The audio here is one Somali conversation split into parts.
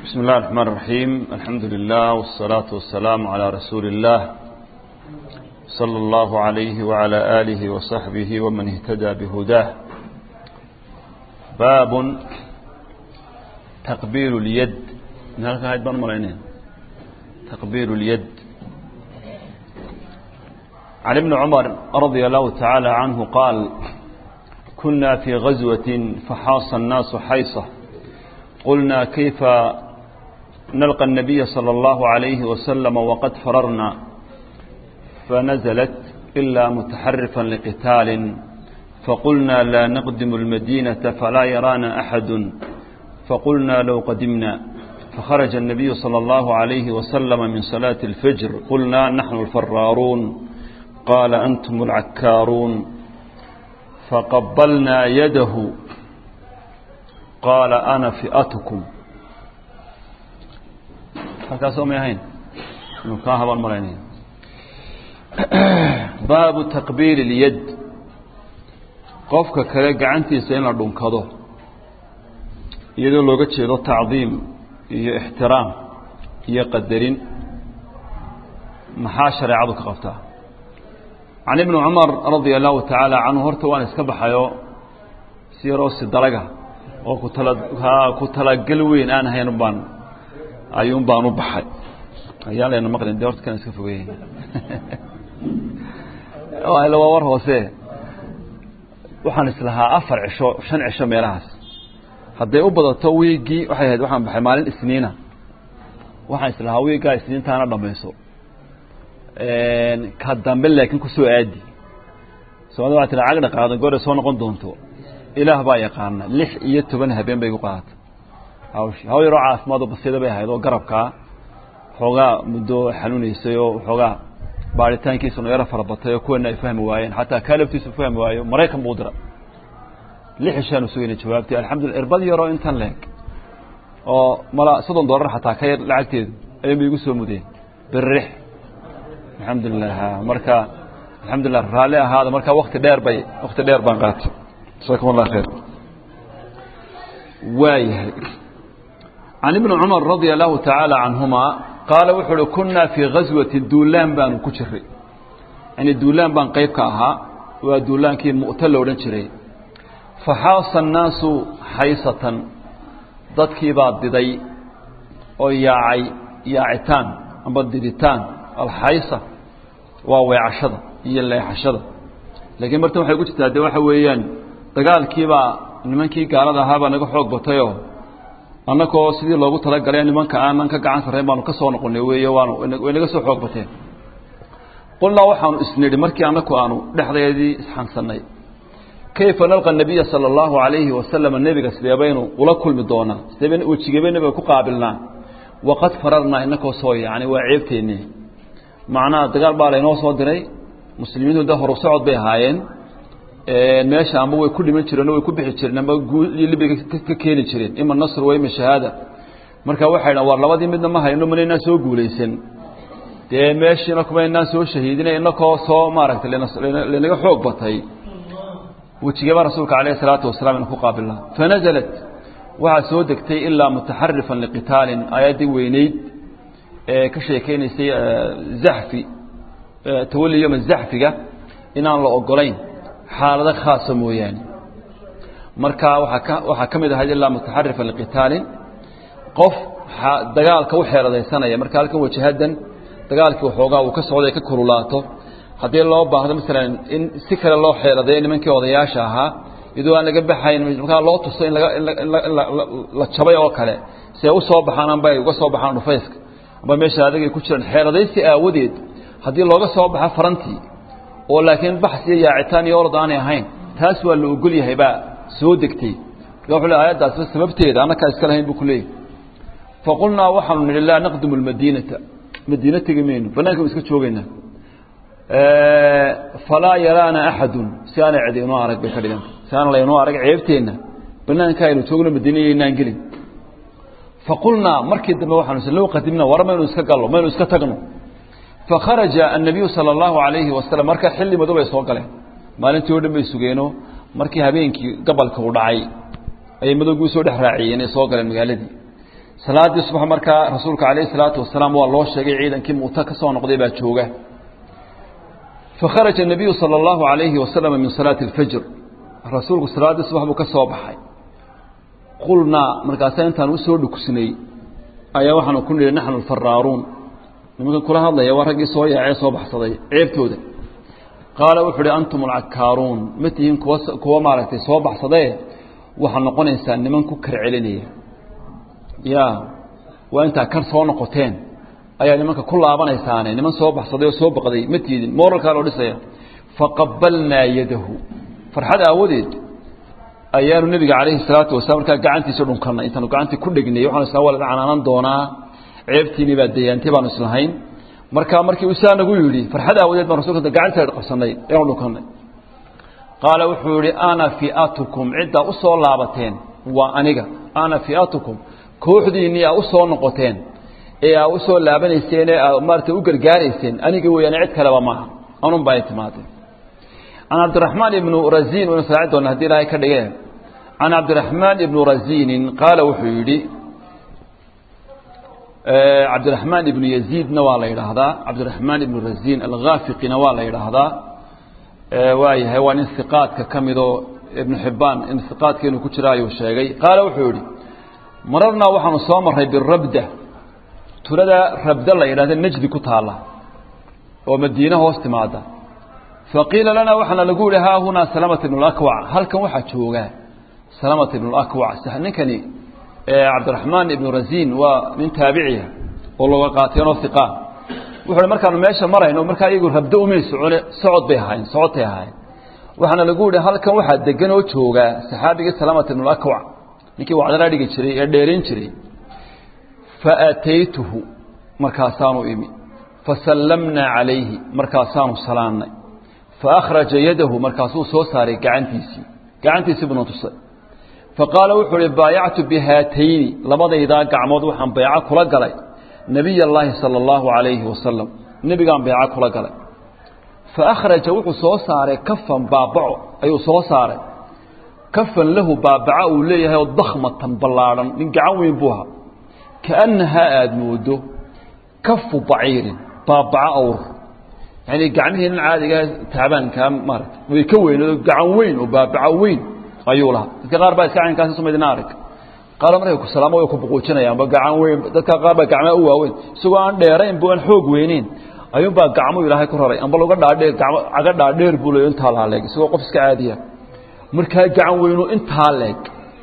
بسم الله الرحمن الرحيم الحمد لله والصلاة والسلام على رسول الله صلى الله عليه وعلى آله وصحبه ومن اهتدى بهداه باب تقبيل اليد هذا هاي مرينين تقبيل اليد عن ابن عمر رضي الله تعالى عنه قال كنا في غزوة فحاص الناس حيصة قلنا كيف نلقى النبي صلى الله عليه وسلم وقد فررنا فنزلت إلا متحرفا لقتال فقلنا لا نقدم المدينة فلا يرانا أحد فقلنا لو قدمنا فخرج النبي صلى الله عليه وسلم من صلاة الفجر قلنا نحن الفرارون قال أنتم العكارون فقبلنا يده قال أنا فئتكم halkaasoo may ahayn inuu kaa habaan malaynaya baabu taqbiil اlyad qofka kale gacantiisa in la dhunkado iyadoo looga jeedo tacdiim iyo ixtiraam iyo qadarin maxaa shareecadu ka qabtaa can ibni cumar radia allahu tacaala canhu horta waan iska baxayo si yaroo sidalaga oo kutala ku talagal weyn aan ahayn baan ayuun baan u baxay ayaa layna maqlin de horta kan iska fogeeyey ila waa war hoose waxaan islahaa afar cisho shan cisho meelahaas hadday u badato wiiggii waxay ahayd waxaan baxay maalin isniina waxaan islahaa wiiggaa isniintaana dhamayso ka dambe laakiin kusoo aadi soomaalida waa tila cagdha qaadan goore soo noqon doonto ilaah baa yaqaana lix iyo toban habeen bay igu qaadatay hawshi haw yaroo caafimaad oo basiida bay ahayd oo garabkaa xoogaa muddo xanuunaysay oo xoogaa baaritaankiisuna yaro farabatay oo kuwana ay fahmi waayeen xataa kaa laftiisu fahmi waayo maraykan buu dira lix ishaanu sugayna jawaabtay alxamdulila irbad yaroo intan leeg oo mala soddon dollar xataa ka yar lacagteedu ayuunba igu soo mudeen birrix alxamdulilah marka alxamdulilah raalli ahaada marka wakti dheer bay wakti dheer baan qaatay jasakum allah khayr waayahay can ibni cumar radia allahu tacaala canhuma qaala wuxuu uhi kunaa fii gaswati duulaan baanu ku jiray yani duulaan baan qayb ka ahaa waa duulaankii mu'ta lo odhan jiray faxaasa annaasu xaysatan dadkii baa diday oo yaacay yaacitaan amba diditaan alxaysa waa weecashada iyo leexashada laakiin martan waxay ku jirtaa de waxa weeyaan dagaalkiibaa nimankii gaalada ahaabaa naga xoog batayoo annagoo sidii loogu talagalay nimanka aanan ka gacan sarrayn baanu ka soo noqonay weeye waanu way naga soo xoog bateen qulnaa waxaanu isnidhi markii annaku aanu dhexdeedii isxansannay kayfa nalqa nabiya sala allahu calayhi wasalama nebiga sidee baynu ula kulmi doonaa sidee baynu wejigee bay nebiga ku qaabilnaa waqad fararnaa inakoo soo yacni waa ceebteennii macnaha dagaal baa laynoo soo diray muslimiintu de horu socod bay ahaayeen meesha amba way ku dhiman jireen o way ku bixi jireen amba guul iyo libiga ka keeni jireen ima nasr wa ima shahaada marka waxay dhan war labadii midna ma hayno manaynaan soo guulaysan dee meeshiina kumaynaan soo shahiidina inakoo soo maaragtay lanaga xoog batay wejigeeba rasuulka alayh isalaatu wasalaam ina ku qaabilnaa fanazalat waxaa soo degtay ilaa mutaxarifan liqitaalin aayaddii weyneyd ee ka sheekeynaysay zaxfi tawali yoma zaxfiga inaan la ogolayn xaalado khaasa mooyaane marka waaa ka waxaa ka mid ahayd ilaa mutaxarifan liqitaalin qof dagaalka u xeeladaysanaya marka halkan wajahadan dagaalkii waxoogaa uu ka socday ka kululaato haddii loo baahdo masalan in si kale loo xeeladeeyo nimankii odayaasha ahaa iyadoo aan laga baxayn markaa loo tuso in la jabay oo kale si ay u soo baxaan amba ay uga soo baxaan dhufayska amba meesha adag ay ku jiraan xeeladaysi aawadeed haddii looga soo baxo farantii oo laakiin baxs iyo yaacitaan iyo orod aanay ahayn taas waa la ogol yahay baa soo degtay marka wuxuu le aayaddaasba sababteeda annakaa iska lahayn buu ku leeyahy faqulnaa waxaanu nidhi laa naqdimu lmadiinata madiina tegi mayno banaanka iska joogaynaa falaa yaraana axadun si aanay cidi inoo arag bay ka dhiganta si aana laynoo arag ceebteenna banaanka aynu joogno madiina yaynaan gelin faqulnaa markii dambe waxaanu s low qadimna war maynu iska gallo maynu iska tagno fakharaja annabiyu sala allahu calayhi wasalam marka xilli madow bay soo galeen maalintii o dhan bay sugeeno markii habeenkii gabalka u dhacay ayay madowgii usoo dhex raaciyeen ay soo galeen magaaladii salaaddii subax markaa rasuulka calayhi salaatu wasalaam waa loo sheegay ciidankii mu'ta ka soo noqday baa jooga fakharaja الnabiyu salى اllahu عalayhi wasalama min salaati اlfajr rasuulku salaaddii subax buu ka soo baxay qulnaa markaasaa intaan usoo dhukusnay ayaa waxaanu ku nidhi naxnu alfaraaruun nimankan kula hadlaya waa raggii soo yaacee soo baxsaday ceebtooda qaala wuxuu uhi antum alcakaaruun ma tihiin kuwa kuwa maaragtay soo baxsadee waxaad noqonaysaa niman ku kar celinaya ya waa intaa kar soo noqoteen ayaa nimanka ku laabanaysaane niman soo baxsaday oo soo baqday ma tiidin moralkaa loo dhisaya faqabalnaa yadahu farxad aawadeed ayaanu nebiga calayhi salaatu wasalaam markaa gacantiisa dhunkanay intaanu gacantii ku dhegnay waxaanu isla waa la canaanan doonaa ceebtiinii baa dayaantay baanu islahayn markaa markii uu saa nagu yidhi farxad aawadeed baan rasulka gacanteeda qabsanay eanu dhunkanay qaala wuxuu yihi ana fiatukum ciddaa u soo laabateen waa aniga ana fiatukum kooxdiinnii aa u soo noqoteen ee aa u soo laabanayseen ee aa maarata u gargaarayseen aniga weeyaane cid kaleba maaha anun baa ay timaadeen can cabdiraxmaan ibnu raziin waynu saaci doona hadii ilaahay ka dhigee can cabdiraxmaan ibnu raziinin qaala wuxuu yidhi cabdiraxmaan ibnu yaziidna waa la yidhaahdaa cabdiraxmaan ibnu raziin alghaafiqina waa la yidhaahdaa waayahay waa nin iqaadka ka midoo ibnu xibbaan in iqaadka inuu ku jira ayuu sheegay qaala wuxuu yidhi mararnaa waxaanu soo marray birabda tulada rabda la yidhahda najdi ku taalla oo madiine hoos timaada faqiila lanaa waxaana lagu yihi haa hunaa salamata ibnu lakwac halkan waxaa jooga salamata ibnu lakwac ninkani cabdiraxmaan ibnu raziin waa nin taabiciya oo looga qaateenoo iqa wuxu markaanu meesha marayno markaa iyagu rabdo umay socone socod bay ahaayeen socodtay ahaayeen waxaana lagu yihi halkan waxaa degan oo jooga saxaabigii salamata ibnu lakwac ninkii wacdala dhigi jiray ee dheerayn jiray faataytuhu markaasaanu imi fasallamnaa calayhi markaasaanu salaannay faakhraja yadahu markaasuu soo saaray gacantiisii gacantiisii buna tusay faqaala wuxuu uhi baayactu bihaatayni labadaydaa gacmood waxaan bayco kula galay nebiy allaahi sala allahu calayhi wasalam nebigaan bayco kula galay faakhraja wuxuu soo saaray kafan baabaco ayuu soo saaray kafan lahu baabaca uu leeyahay oo dakhmatan ballaadhan nin gacan weyn buu ahaa kaannahaa aada moodo kafu baciirin baabaca awr yani gacmihii nin caadigaa taabaankaa maarata way ka weynado gacan weyn oo baabaco weyn ayuu lahaa dadka qaar baa iska caynkaasi sumaydna arag qaar markay ku salaamo way ku buquujinayaanba gacan weyn dadka qaar baa gacmaa u waaweyn isagoo aan dheerayn bu aan xoog weyneyn ayuunbaa gacmuu ilaahay ku raray amba laga dhaadheer gamo caga dhaadheer buu leey intaa laaleeg isagoo qof iska caadiya markaa gacan weynu intaa leeg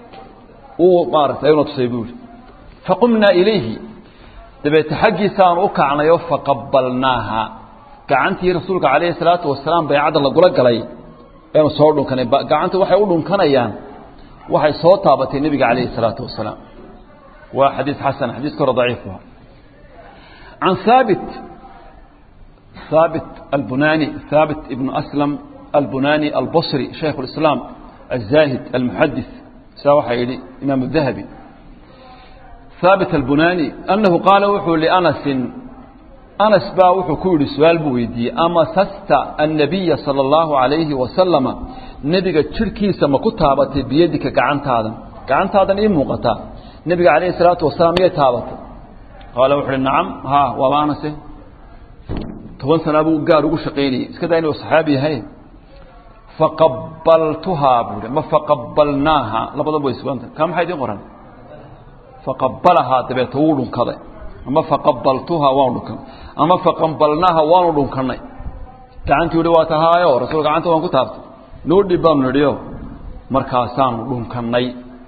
uu maarata ayuna tusay buuri faqumnaa ilayhi dabeete xaggiisaanu u kacnayo faqabalnaaha gacantii rasuulka calayhi salaatu wasalaam baycadda lagula galay eanu soo dhunkanay gacanta waxay u dhunkanayaan waxay soo taabatay nebiga calayhi salaatu wasalaam waa xadiis xasan xadiiska hore daciif u can haabit haabit albunani haabit ibnu aslam albunani albasri shaykhu اlislaam الزاهد المحدث سواء يدي إمام الذهبي ثابت البناني أنه قال وحو لأنس أنس با وحو كوري سؤال بويدي أما سست النبي صلى الله عليه وسلم نبي تشركي سما كتابت بيدك قعنت هذا قعنت هذا إيه موقتا نبي عليه الصلاة والسلام يتابت قال وحو نعم ها وما أنس toban sana buu gaar ugu shaqaynayay iska daa inuu saxaabi yahay faqabaltuhaa buu ma faqabalnaaha labadaba way suganta kaa maxaa idiin qoran faqabalahaa dabeeta wuu dhunkaday ama faqabaltuhaa waanu dhunkanay ama faqabalnaaha waanu dhunkanay gacantii uhi waa tahaayo rasuul gacanta waan ku taabtay noo dhib baanu nidhiyo markaasaanu dhunkanay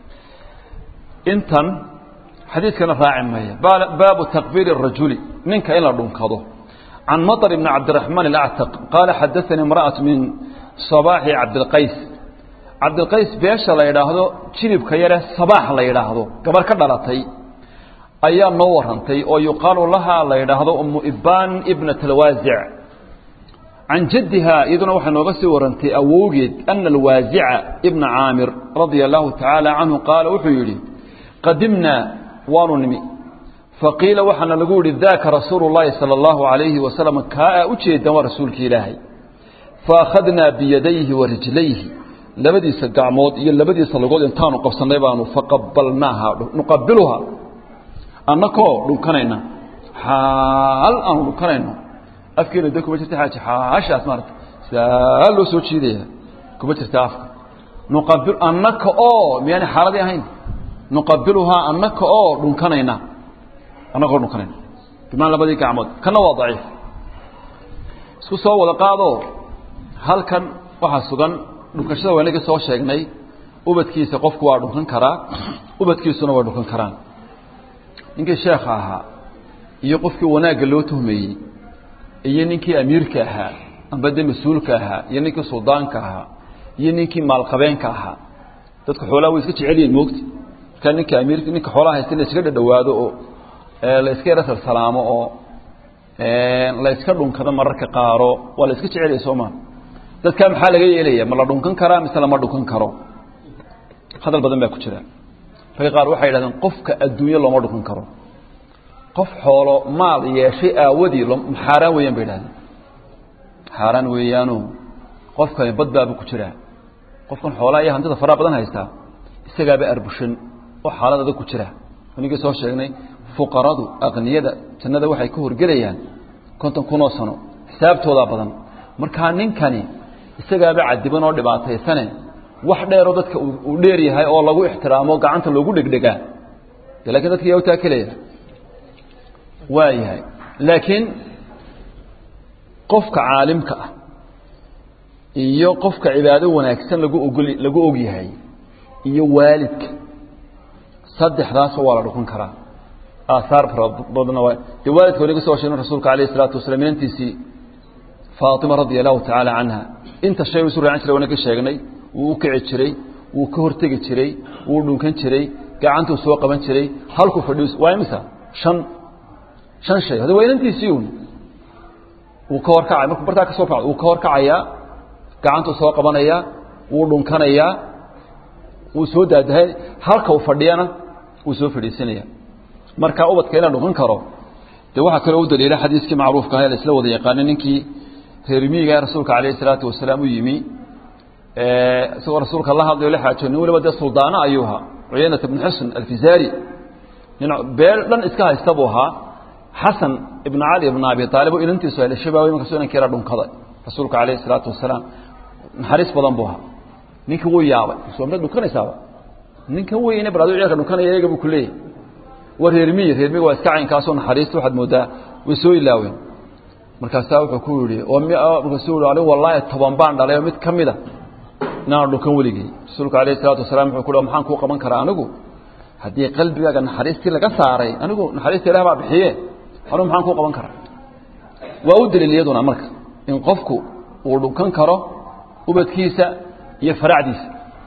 intan xadiidkana raaci maya baabu taqbiili الrajuli ninka in la dhunkado عن مطر بن عبد الرحمن الأعتق قال حدثني امرأة من صباح عبد القيس عبد القيس بيش لا يراهدو جيرب كيره صباح لا يراهدو قبر كدلتي ايا نورنتي او يقال لها لا يراهدو ام ابان ابنة الوازع عن جدها اذن وحنا نوغا سي ورنتي اووجد ان الوازع ابن عامر رضي الله تعالى عنه قال وحيري قدمنا وانو فقيل وحنا نقول ذاك رسول الله صلى الله عليه وسلم كاء أجيدا ورسولك إلهي فأخذنا بيديه ورجليه لبدي سقعمود إيا لبدي سلقود انتانو قفصنا يبانو فقبلناها نقبلها annakoo dhunkanayna xaal aanu dhunkanayno afkeena de kuma jirta xaaji xaashaas maarata saa loo soo jiidaya kuma jirta afka nuqabil annaka oo miyaanay xaaladii ahayn nuqabiluhaa annaka oo dhunkanayna annakoo dhunkanayna bimaan labadii gacmood kana waa daciif isku soo wada qaado halkan waxaa sugan dhunkashada waa inaga soo sheegnay ubadkiisa qofku waa dhunkan karaa ubadkiisuna waa dhunkan karaan ninkii sheekha ahaa iyo qofkii wanaagga loo tuhmeeyey iyo ninkii amiirka ahaa amba de mas-uulka ahaa iyo ninkii suldaanka ahaa iyo ninkii maalqabeenka ahaa dadka xoolaha way iska jecel yihin moogta markaa ninka amiirka ninka xoolaha haysta in la iskaga dhadhawaado oo la iska yara salsalaamo oo la iska dhunkado mararka qaaro waa la iska jecelaya soo maa dadkaa maxaa laga yeelaya ma la dhunkan karaa mise lama dhunkan karo hadal badan baa ku jira ragga qaar waxay yidhahdeen qofka adduunye looma dhunkan karo qof xoolo maal yeeshay aawadii xaaraan weeyaan bay idhahdeen xaaraan weeyaano qofkani badbaaba ku jiraa qofkan xoolaha iyo hantida faraha badan haystaa isagaaba arbushan oo xaalad adag ku jira anigii soo sheegnay fuqaradu aqniyada jannada waxay ka horgelayaan konton kunoo sano xisaabtoodaa badan markaa ninkani isagaaba cadiban oo dhibaataysane wax dheeroo dadka uu dheer yahay oo lagu ixtiraamo gacanta loogu dhegdhegaa de lakin dadka yaa u taakelaya waa yahay laakiin qofka caalimka ah iyo qofka cibaado wanaagsan lagu ogol lagu og yahay iyo waalidka saddexdaasoo waa la dhukan karaa aahaar fara badna waa dee waalidka wanaga soo sheegna rasuulka alayh isalaatu wasalaam inantiisii faatima radia allahu tacaala canha inta shay isu raacan jiray wanaga sheegnay wuu u kici jiray wuu ka hortegi jiray wuu dhunkan jiray gacantuu soo qaban jiray halkuu fadhiis waa imisa shan shan shay hada waa inantiisii un wuu ka horkacay markuu bartaa ka soo kacdo wuu ka horkacayaa gacantuu soo qabanayaa wuu dhunkanayaa wuu soo daadahay halka uu fadhiyana wuu soo fadhiisanaya marka ubadka inaa dhunkan karo dee waxaa kaloo u daliila xadiiskii macruufka ah ee la isla wada yaqaanay ninkii reermiiga rasuulka calayhi salaatu wasalaam u yimi isagoo rasuulka la hadlayo la xaajo nin waliba dee suldaano ayuu ahaa cuyaynata bnu xusn alfizaari nin beel dhan iska haysta buu ahaa xasan ibnu cali ibnu abi aalib oo inantiisu hele shabaawey markaasuu inankiira dhunkada rasuulka calayhi salaatu wasalaam naxariis badan buu ahaa ninkii wuu yaabay soo mid dhunkanaysaaba ninkan weyne bal aduu ceelka dhunkanaya eega buu ku leeyahy waa reermiyi reermiga waa iska caynkaasoo naxariista waxaad moodaa way soo ilaaween markaasaa wuxuu ku yihi markaasuu yihi anigu wallaahi toban baan dhalay oo mid ka mida inaan dhunkan weligey rasuulku alayh isalaatu wasalam wuxuu ku maxaan kuu qaban karaa anigu haddii qalbigaaga naxariistii laga saaray anigu naxariista ilah baa bixiye anigu maxaan kuu qaban karaa waa u daliil iyaduna marka in qofku uu dhunkan karo ubadkiisa iyo faracdiisa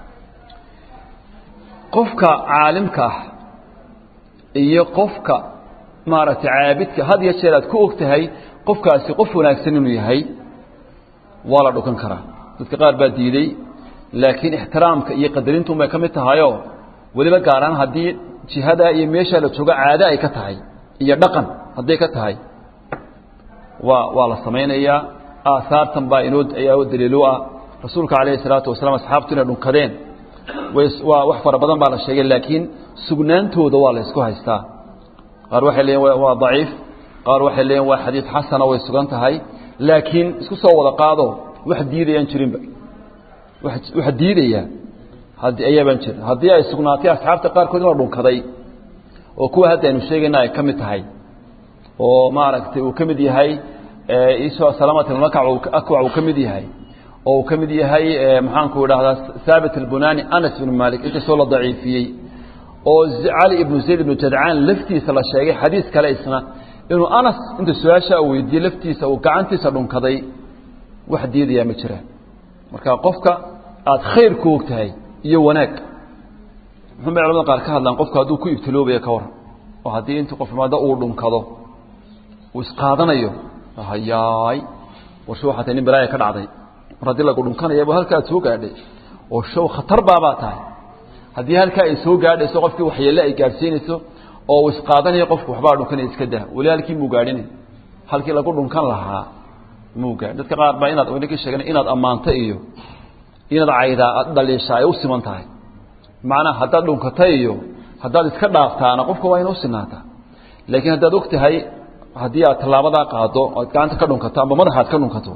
qofka caalimka ah iyo qofka maaragtay caabidka had iyo jeer aad ku og tahay qofkaasi qof wanaagsan inuu yahay waa la dhukan karaa dadka qaar baa diiday laakiin ixtiraamka iyo qadarintuun bay ka mid tahayoo weliba gaaraan haddii jihadaa iyo meeshaa la joogo caado ay ka tahay iyo dhaqan hadday ka tahay waa waa la samaynayaa aahaartan baa inoo ayaa daliil u ah rasuulka calayhi salaatu wasalaam asxaabtu inay dhunkadeen waa wax fara badan baa la sheegay laakiin sugnaantooda waa la isku haystaa qaar waxay leeyiin waa daciif qaar waxay leeyiin waa xadiid xasana way sugan tahay laakiin isku soo wada qaado wax diidayaan jirinba wax diidaya ayaabaan jirin haddii ay sugnaatay asxaabta qaarkood in la dhunkaday oo kuwa hadda aynu sheegayna ay ka mid tahay oo maaragtay uu ka mid yahay salamat akwac uu ka mid yahay oo uu ka mid yahay maxaanku idhahdaa haabit albunani anas ibnu malik inkastoo la daciifiyey oo cali ibnu zayd ibnu jadcaan laftiisa la sheegay xadiis kale isna inuu anas inta su-aasha uu weydiiyey laftiisa uu gacantiisa dhunkaday wax diidayaa ma jiraan marka qofka aada khayr ku og tahay iyo wanaag muxuu bay culamada qaar ka hadlaan qofku hadduu ku ibtiloobaya ka waran oo haddii intuu qof imaado uu dhunkado uu isqaadanayo hayaay warsho waxaa tahay nin balaaya ka dhacday mar haddii lagu dhunkanayaba halka aad soo gaadhay oo show khatar baabaa tahay haddii halkaa ay soo gaadhayso qofkii waxyeelle ay gaadhsiinayso oo uu isqaadanayo qofku waxbaa dhunkanaya iska dah weli halkii muu gaadhinay halkii lagu dhunkan lahaa muu gaadhin dadka qaar baa inaad wayna ka sheegana inaad ammaanto iyo inaad caydaa aad dhaliisha ay u siman tahay macnaha haddaad dhunkata iyo haddaad iska dhaaftaana qofka waa ina u sinaataa laakiin haddaad og tahay haddii aad tallaabadaa qaado oad gacanta ka dhunkato amba madaxaad ka dhunkato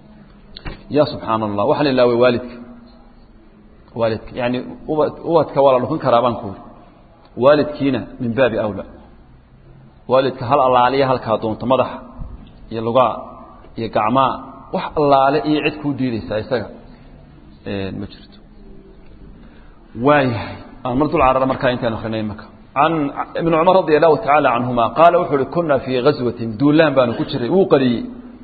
ya subxaana allah waxaa la ilaaway waalidka waalidka yani ubad ubadka waa la dhunkan karaa baan ku uri waalidkiina min baabi awla waalidka hal allaaliya halkaa doonto madaxa iyo lugaa iyo gacmaa wax allaale iyo cid kuu diidaysaa isaga ma jirto waayahay aan mar dul carara markaa intaan akrinay imaka can ibn cumar radi allahu tacaala canhuma qaala wuxuu uhi kuna fii gaswatin duulaan baanu ku jiray wuu qariyey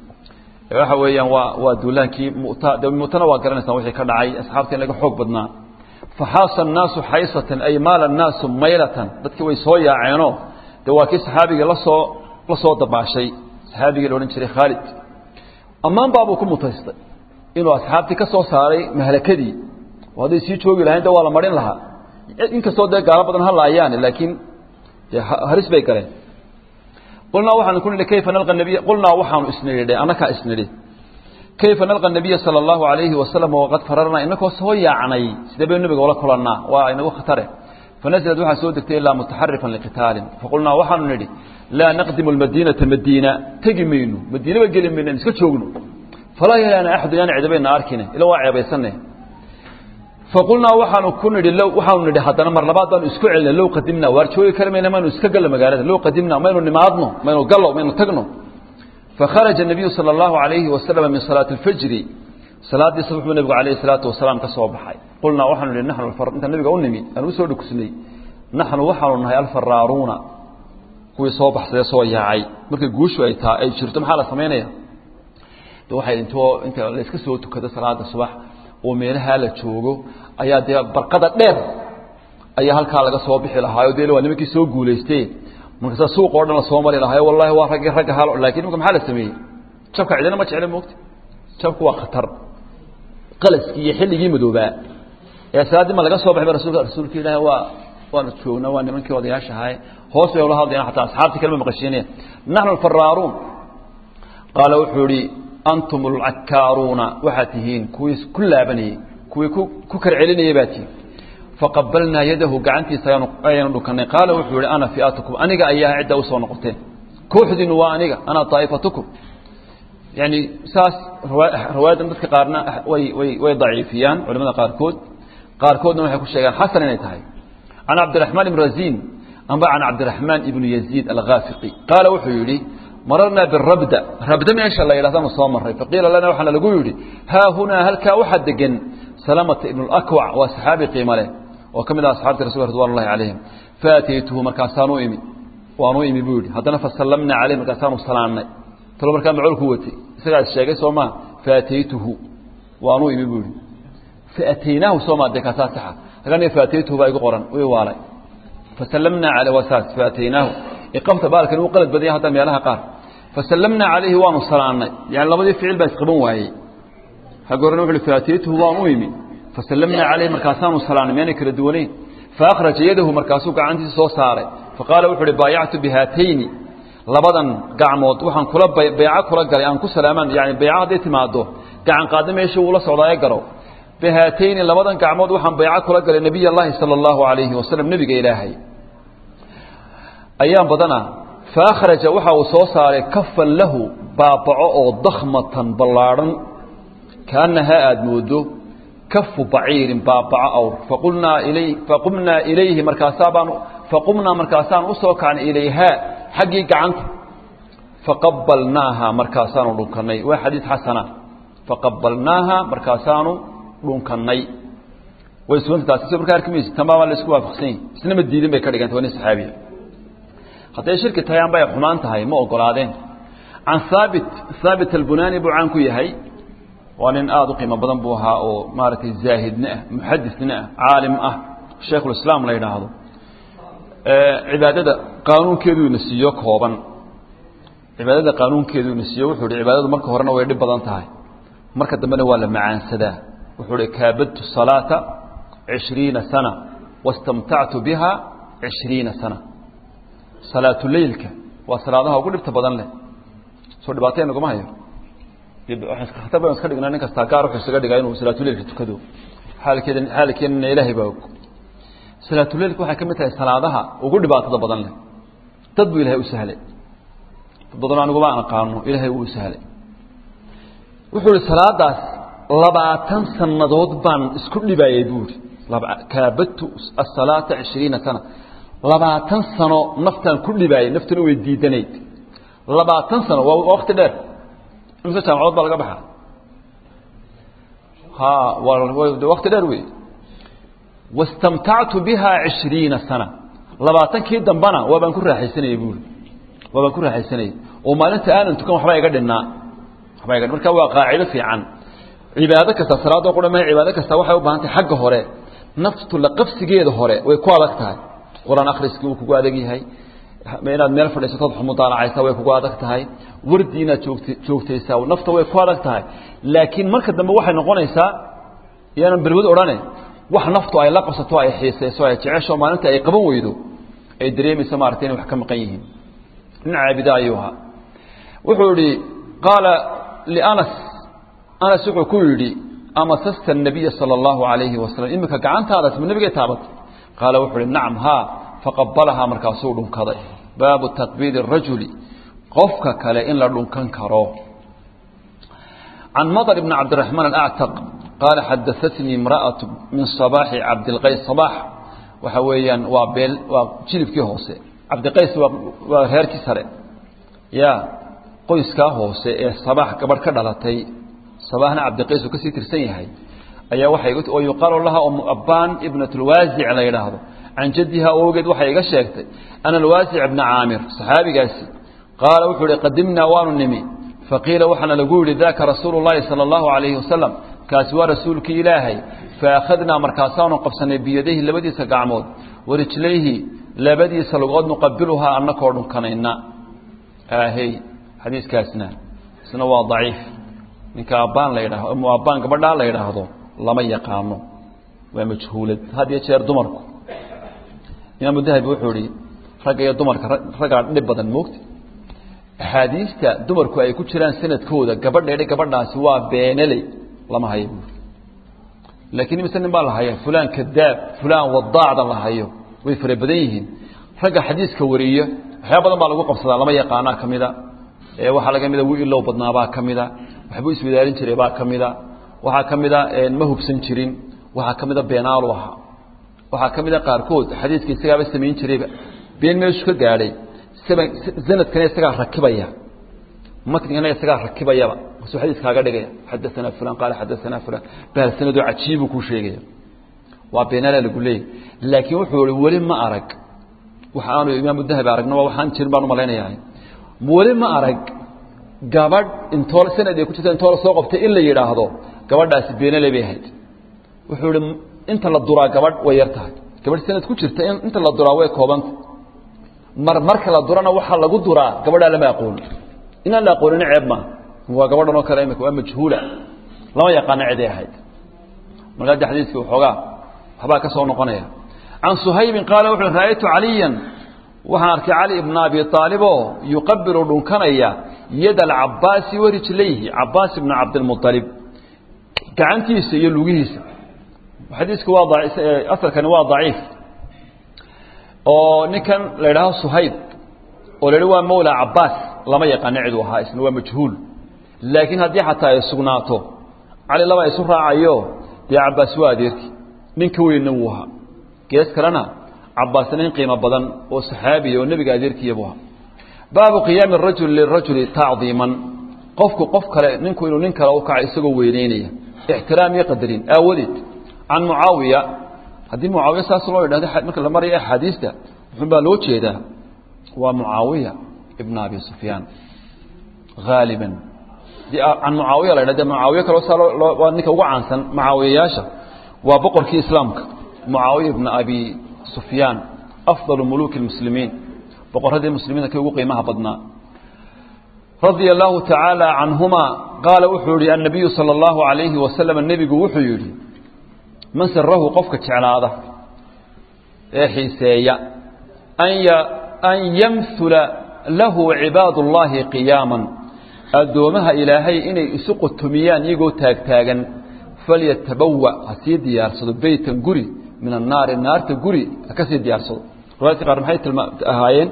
waxa weeyaan waa waa duulaankii muta de mutana waa garanaysaan wixii ka dhacay asxaabta in laga xoog badnaa faxaasa annaasu xaysatan ay maala annaasu maylatan dadkii way soo yaaceenoo de waa kii saxaabigii lasoo la soo dabaashay saxaabigii la odhan jiray khaalid ammaan baabuu ku mutaystay inuu asxaabtii ka soo saaray mahlakadii oo hadday sii joogi lahayn de waa la marin lahaa inkastoo dee gaalo badan halaayaane laakiin de haris bay galeen qulnaa waxaanu ku nidhi kayfa nalqa nabiy qulnaa waxaanu isnidhi annakaa isnidhi kayfa nalqa nabiya sala allahu alayhi wasalam waqad fararnaa inakoo soo yaacnay sidee baynu nabiga ula kulannaa waa inagu khatare fanazlad waxaa soo degtay ilaa mutaxarifan liqitaalin faqulnaa waxaanu nidhi laa naqdimu lmadiinata madiina tegi mayno madiinaba geli mayno an iska joogno falaa yalaana axadun yaan cidabayna arkine ila waa ceebaysane faqulnaa waxaanu ku nidhi low waxaanu nidhi haddana mar labaad baanu isku celinay low qadimna waar joogi kari mayna maynu iska gallo magaalada low qadimna maynu nimaadno maynu gallo maynu tagno fakharaja الnabiyu salى اllahu عalayhi wasalama min salaati اlfajri salaaddii subax buu nebigu alayh الsalaatu wasalaam ka soo baxay qulnaa waxaanu nihi naxnu intaan nabiga u nimi aan usoo dhukusnay naxnu waxaanu nahay alfaraaruuna kuwii soo baxsadee soo yaacay markay guushu ay taa ay jirto maxaa la samaynaya de waxay intoo inta la iska soo tukado salaada subax oo meelahaa la joogo ayaa dee barqada dheer ayaa halkaa laga soo bixi lahaayo de waa nimankii soo guulaystee markaasa suuq oo dhan la soo mari lahaayo wallahi waa raggii ragga hal lakin imika maxaa la sameeyey jabka cidina ma jecla moogta jabku waa khatar qalaskii iyo xilligii madoobaa ee salaaddii ma laga soo baxay ba rasulka rasuulka ilaahi waa waanu joognaa waa nimankii odayaasha ahay hoos bay ula hadlayaan xataa asxaabtii kalema maqashiinaya naxnu alfaraaruun qaala wuxuu ihi antum alcakkaaruuna waxaad tihiin kuwii ku laabanayey kuwii ku kar celinayay baa tihiin faqabalnaa yadahu gacantiisa ayaanu dhukanay qaala wuxuu yihi ana fiatukum aniga ayaa cidda usoo noqoteen kooxdiinu waa aniga ana daa'ifatukum yani saas riwaayadan dadka qaarna way way way daciifiyaan culamada qaarkood qaarkoodna waxay ku sheegaan xasan inay tahay can cabdiraxmaan ibn razin amba can cabdiraxmaan ibnu yaziid alghaafiqi qaala wuxuu yidhi mararnaa birabda rabda meesha la yidhahdanu soo maray faqiila lana waxaana lagu yidhi haa hunaa halkaa waxaa degan salamata ibnu lakwac waa saxaabi qiimo leh oo ka mid ah asxaabti rasulka ridwan ullahi calayhim faataytuhu markaasaanu imi waanu imi buu yidhi haddana fasallamnaa caleyh markaasaanu salaannay talo markaa macoolku watay isagaa is sheegay soo maa faataytuhu waanu imi buu yidhi faataynaahu soo maa dee kaasaa saxa halkan faataytuhu baa igu qoran ii waalay fasallamnaa caleyh waa saas faataynaahu iqamta baalkan uu qalad badanya hadda meelaha qaar fasallamnaa calayhi waanu salaannay yani labadii ficil baa isqaban waayey xagga horena wuxu uhi faataytuhu waan u imi fasallamnaa calayhi markaasaanu salaannay miyaanay kala duwanayn faakhraja yadahu markaasuu gacantiisa soo saaray faqaala wuxuu uhi baayactu bihaatayni labadan gacmood waxaan kula bayco kula galay aan ku salaamaan yani bayco hadday timaado gacan qaadda meesha wuula socdaaye garow bihaatayni labadan gacmood waxaan bayco kula galay nebiy allahi sala allahu calayhi wasalam nebiga ilaahay ayaan badana faakhraja waxa uu soo saaray kafan lahu baabaco oo dakhmatan ballaadhan kaannahaa aada moodo kafu baciirin baabaco awr faqulnaa ilay faqumnaa ilayhi markaasaa baan faqumnaa markaasaan usoo kacnay ilayhaa xaggii gacanta faqabalnaaha markaasaanu dhunkannay waa xadiis xasana faqabalnaaha markaasaanu dhunkannay way suganta taasi si markaa arki maysa tamaama la isku waafaqsan yahi isna ma diidin bay ka dhiganta waa nin saxaabiya hadday shirki tahay amba ay xumaan tahay ma ogolaadeen can haabit haabit albunaani buu caan ku yahay waa nin aada u qiimo badan buu ahaa oo maaragtay zaahidna ah muxadisna ah caalim ah shaykhulislaam la yidhaahdo cibaadada qaanuunkeedu ina siiyo kooban cibaadada qaanuunkeedu ina siiyo wuxuu hi cibaadadu marka horena way dhib badan tahay marka dambena waa la macaansadaa wuxuu hi kaabadtu salaata cishriina sana wastamtactu biha cishriina sana salaatuleylka waa salaadaha ugu dhibta badan leh soo dhibaatay naguma hayo khatar baynu iska dhignaa nin kastaa gaar wuxuu isaga dhigaa inuu salaatuleylka tukado xaalkeeda xaalkeenana ilaahay baa og salaatuleylka waxay ka mid tahay salaadaha ugu dhibaatada badan leh dad buu ilahay u sahlay dad badan aniguma aan aqaano ilaahay wuu sahlay wuxuu ihi salaadaas labaatan sannadood baan isku dhibayay buu ihi kaabadtu asalaata cishriina sana labaatan sano naftaan ku dhibaayay naftuna way diidanayd labaatan sano waa wakti dheer imse jaamacood baa laga baxaa ha waa wakti dheer wey wastamtactu biha cishriina sana labaatankii dambana waa baan ku raaxaysanayay buuri waa baan ku raaxaysanayay oo maalinta aanan tukan waxbaa iga dhinnaa waxbaa iga marka waa qaacido fiican cibaado kasta salaadoo qura ma cibaado kasta waxay u baahan tahay xagga hore naftu la qabsigeeda hore way ku adag tahay qur-aan akhriskii wuu kugu adag yahay inaad meel fadhiisatood xumudaanacaysa way kugu adag tahay wardi inaad joogta joogtaysaa nafta way ku adag tahay laakiin marka dambe waxay noqonaysaa yaanan berwad odhane wax naftu ay la qabsato ay xiisayso ay jecesho maalinta ay qaban weydo ay dareemayso maaragtay inay wax ka maqan yihiin nin caabida ayuu ahaa wuxuu yihi qaala lianas anas wuxuu ku yidhi amasasta الnabiya salى اllahu alayhi wasalam iminka gacantaadaas ma nabigay taabatay qaala wuxuu uhi nacam haa faqabalahaa markaasuu dhunkaday baabu taqbiili الrajuli qofka kale in la dhunkan karo can madr bn cabdiraxmaan alactaq qaala xadaatnii imra'aة min صabaaxi cabdilqays صabaax waxa weeyaan waa beel waa jilibkii hoose cabdiqays waa reerkii sare ya qoyskaa hoose ee sabaax gabadh ka dhalatay sabaxna cabdiqays uu kasii tirsan yahay ayaa waxay oo yuqaalu laha umu abbaan ibnat lwaasic la yidhaahdo can jaddiha ogeed waxay iga sheegtay ana alwaasic bna caamir saxaabigaasi qaala wuxuu ihi qadimnaa waanu nimi faqiila waxaana lagu yidhi daka rasuulu llahi sala allahu calayhi wasalam kaasi waa rasuulkii ilaahay faakhadnaa markaasaanu qabsanay biyadayhi labadiisa gacmood warijlayhi labadiisa lugood nuqabiluhaa annakoo dhunkanayna aahey xadiiskaasna isna waa daciif ninka abbaan la yidhaahdo umu abbaan gabadhaa la yidhaahdo lama yaqaano waa majhuulad had iyo jeer dumarku imaamu dahabi wuxuu ihi ragga iyo dumarka raggaa dhib badan moogta axaadiista dumarku ay ku jiraan sanadkooda gabadheedha gabadhaasi waa beenaley lama hayo buuri laakiin imise nin baa la haya fulaan kadaab fulaan wadaacda la hayo way fara badan yihiin ragga xadiiska wariya waxyaa badan baa lagu qabsadaa lama yaqaanaa ka mida waxaa laga mida wi ilow badnaabaa ka mida waxbuu iswadaalin jiray baa ka mida waxaa ka mida ma hubsan jirin waxaa ka mida beenaalu ahaa waxaa ka mida qaarkood xadiiska isagaaba samayn jirayba been meeshu ka gaadhay sanadkana isagaa rakibaya matnigana isagaa rakibayaba kasuu xadiiskaaga dhigaya xadaanaa fulan qaala xadaanaa fulan bahal sanadoo cajiibuu kuu sheegaya waa beenaala lagu leeyay laakiin wuxuu i weli ma arag waxa aanu imaamu dahabi aragno waxaan jirin baan umalaynayaa weli ma arag gabadh intoo sanad ay ku jirta intoo la soo qabtay in la yidhaahdo gabadhaasi beenale bay ahayd wuxuu ihi inta la duraa gabadh way yar tahay gabadh sanad ku jirta inta la duraa way koobanta mar marka la durana waxaa lagu duraa gabadhaa lama aqoon inaan la aqoonina ceeb maaha waa gabadhan oo kale imika waa majhuula lama yaqaano ciday ahayd markaa de xadiiskii waxoogaa waxbaa ka soo noqonaya can suhaybin qaala wuxu uhi ra'aytu caliyan waxaan arkay cali ibna abi aaliboo yuqabilu dhunkanaya yad alcabaasi warijlayhi cabaas ibna cabdilmualib gacantiisa iyo lugihiisa xadiisku waa asalkani waa daciif oo ninkan la idhaaho suhayb oo la idhi waa mawla cabaas lama yaqaano ciduu ahaa isna waa majhuul laakiin haddii xataa ay sugnaato cali laba isu raacayo dee cabaas waa adeerki ninka weynna wuu ahaa gees kalena cabaasna nin qiimo badan oo saxaabiya oo nebiga adeerkiiyabu ahaa baabu qiyaami rajuli lirajuli tacdiiman qofku qof kale ninku inuu nin kale u kaca isagoo weyneynaya ixtiraam iyo qadarin aawadeed can mucaawiya haddii mucaawiya saas loo yidhahdo marka la maraya axaadiista wuxun baa loo jeedaa waa mucaawiya ibna abi sufyaan haaliban can mucaawiya la ydhah mucaawiya kaloo saa waa ninka ugu caansan mucaawiyayaasha waa boqorkii islaamka mucaawiya ibna abi sufyaan afdalu muluki اlmuslimiin boqoradii muslimiinta kii ugu qiimaha badnaa radia allahu tacaala canhuma qaala wuxuu yihi annabiyu sala allahu alayhi wasalam nebigu wuxuu yidhi man sarahu qofka jeclaada ee xiiseeya an yamhula lahu cibaad اllahi qiyaaman addoomaha ilaahay inay isu qotomiyaan iyagoo taagtaagan falyatabawa ha sii diyaarsado beytan guri min annaari naarta guri ha ka sii diyaarsado riwaayadka qaar maxay ahaayeen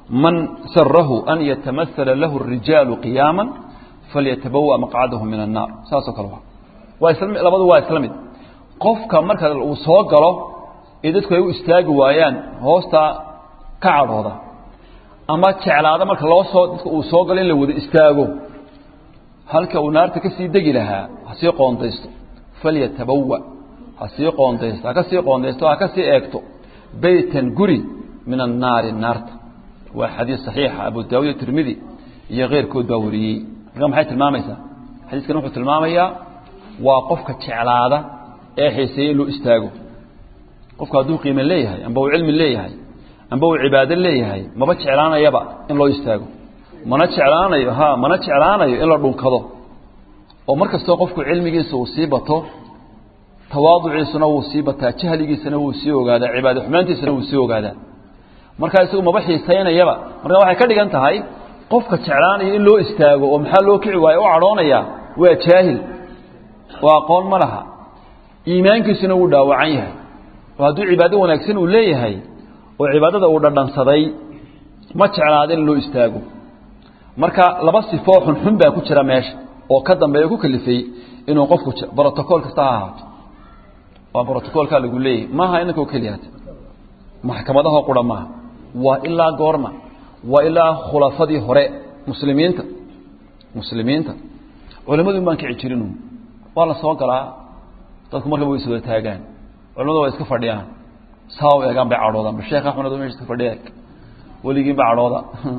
man sarahu an yatamasala lahu الrijaalu qiyaama falyatabawa maqcadahu min الnaar saasoo kale waa isla labadu waa isla mid qofka marka uu soo galo ee dadku ay u istaagi waayaan hoostaa ka cadhooda ama jeclaada marka loo soo dadka uu soo galo in la wada istaago halka uu naarta ka sii degi lahaa ha sii qoondaysto falyatabawa ha sii qoondaysto ha ka sii qoondaysto ha ka sii eegto beytan guri min annaari naarta waa xadiis saxiixa abu daawud iyo tirmidi iyo keyrkood baa wariyey marka maxay tilmaamaysaa xadiiskan wuxuu tilmaamayaa waa qofka jeclaada ee xiiseeye in loo istaago qofku hadduu qiime leeyahay amba uu cilmi leeyahay amba uu cibaado leeyahay maba jeclaanayaba in loo istaago mana jeclaanayo ha mana jeclaanayo in la dhunkado oo mar kastoo qofku cilmigiisa uu sii bato tawaaduciisuna wuu sii bataa jahligiisana wuu sii ogaadaa cibaado xumaantiisana wuu sii ogaadaa markaa isagu maba xiisaynayaba marka waxay ka dhigan tahay qofka jeclaanaya in loo istaago oo maxaa loo kici waayo u cadhoonaya waa jaahil oo aqoon ma laha iimaankiisuna wuu dhaawacan yahay oo hadduu cibaado wanaagsan uu leeyahay oo cibaadada uu dhadhansaday ma jeclaada in loo istaago marka laba sifoo xunxun baa ku jira meesha oo ka dambeeya ku kalifay inuu qofku brotocool kasta ha ahaato waa brotocoolkaa lagu leeyahay maaha inankoo keliyaata maxkamadahoo qura maaha waa ilaa goorma waa ilaa khulafadii hore muslimiinta muslimiinta culimmadu baan kici jirin waa la soo galaa dadku markaba way iswada taagaan culimadu waa iska fadhiyaan saa u eegaan bay cadhoodaan sheekh axmed meesha iska fadhiya eeg weligiinba cadhooda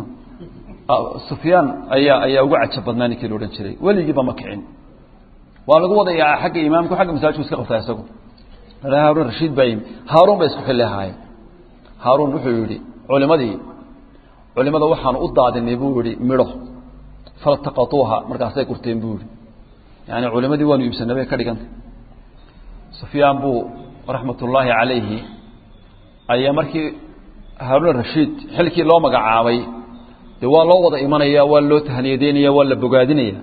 sufyaan ayaa ayaa ugu cajab badnaa ninkii la odhan jiray weligiiba ma kicin waa lagu wadayaa xagga imaamku xagga masaajidku iska qabtaa isagu haaruun rashiid baa yimi haaruun bay isku xilli ahaayeen haaruun wuxuu yidhi culimadii culimada waxaanu u daadinay buu yihi midho faltaqatuuha markaasay gurteen buu yihi yani culimadii waanu iibsanay bay ka dhigantay sufyaan buu raxmat ullaahi calayhi ayaa markii haaruun rashiid xilkii loo magacaabay dee waa loo wada imanaya waa loo tahniyadeynaya waa la bogaadinaya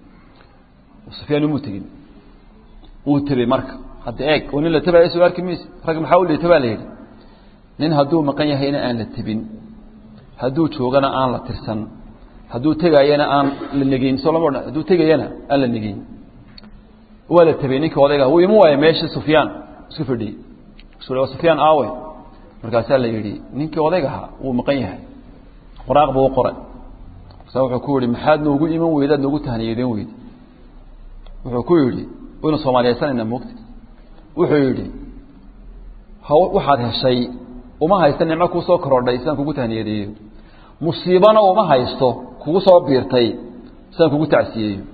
sufyaan umuu tegin wuu tebey marka hadda eeg oo nin la tebaayo soo arki mayse rag maxaa u liita baa la yidhi nin hadduu maqan yahayna aan la tebin hadduu joogana aan la tirsan hadduu tegaayana aan la negeyn soo lama odhan hadduu tegayana aan la negeyn waa la tebey ninka odayga wuu iman waaya meeshii sufyaan isku fadhiyey su waa sufyaan aawe markaasaa la yidhi ninkii odaygaha wuu maqan yahay qoraaq buu u qoray markaasa wuxuu ku yihi maxaad noogu iman weydaad noogu tahniyadeen weydi wuxuu ku yidhi waynu soomaaliyaysanayna moogta wuxuu yidhi waxaad heshay uma haysta nicmo kuu soo korodhay sidaan kugu tahniyadeeyo musiibana uma haysto kugu soo biirtay sidaan kugu tacsiyeeyo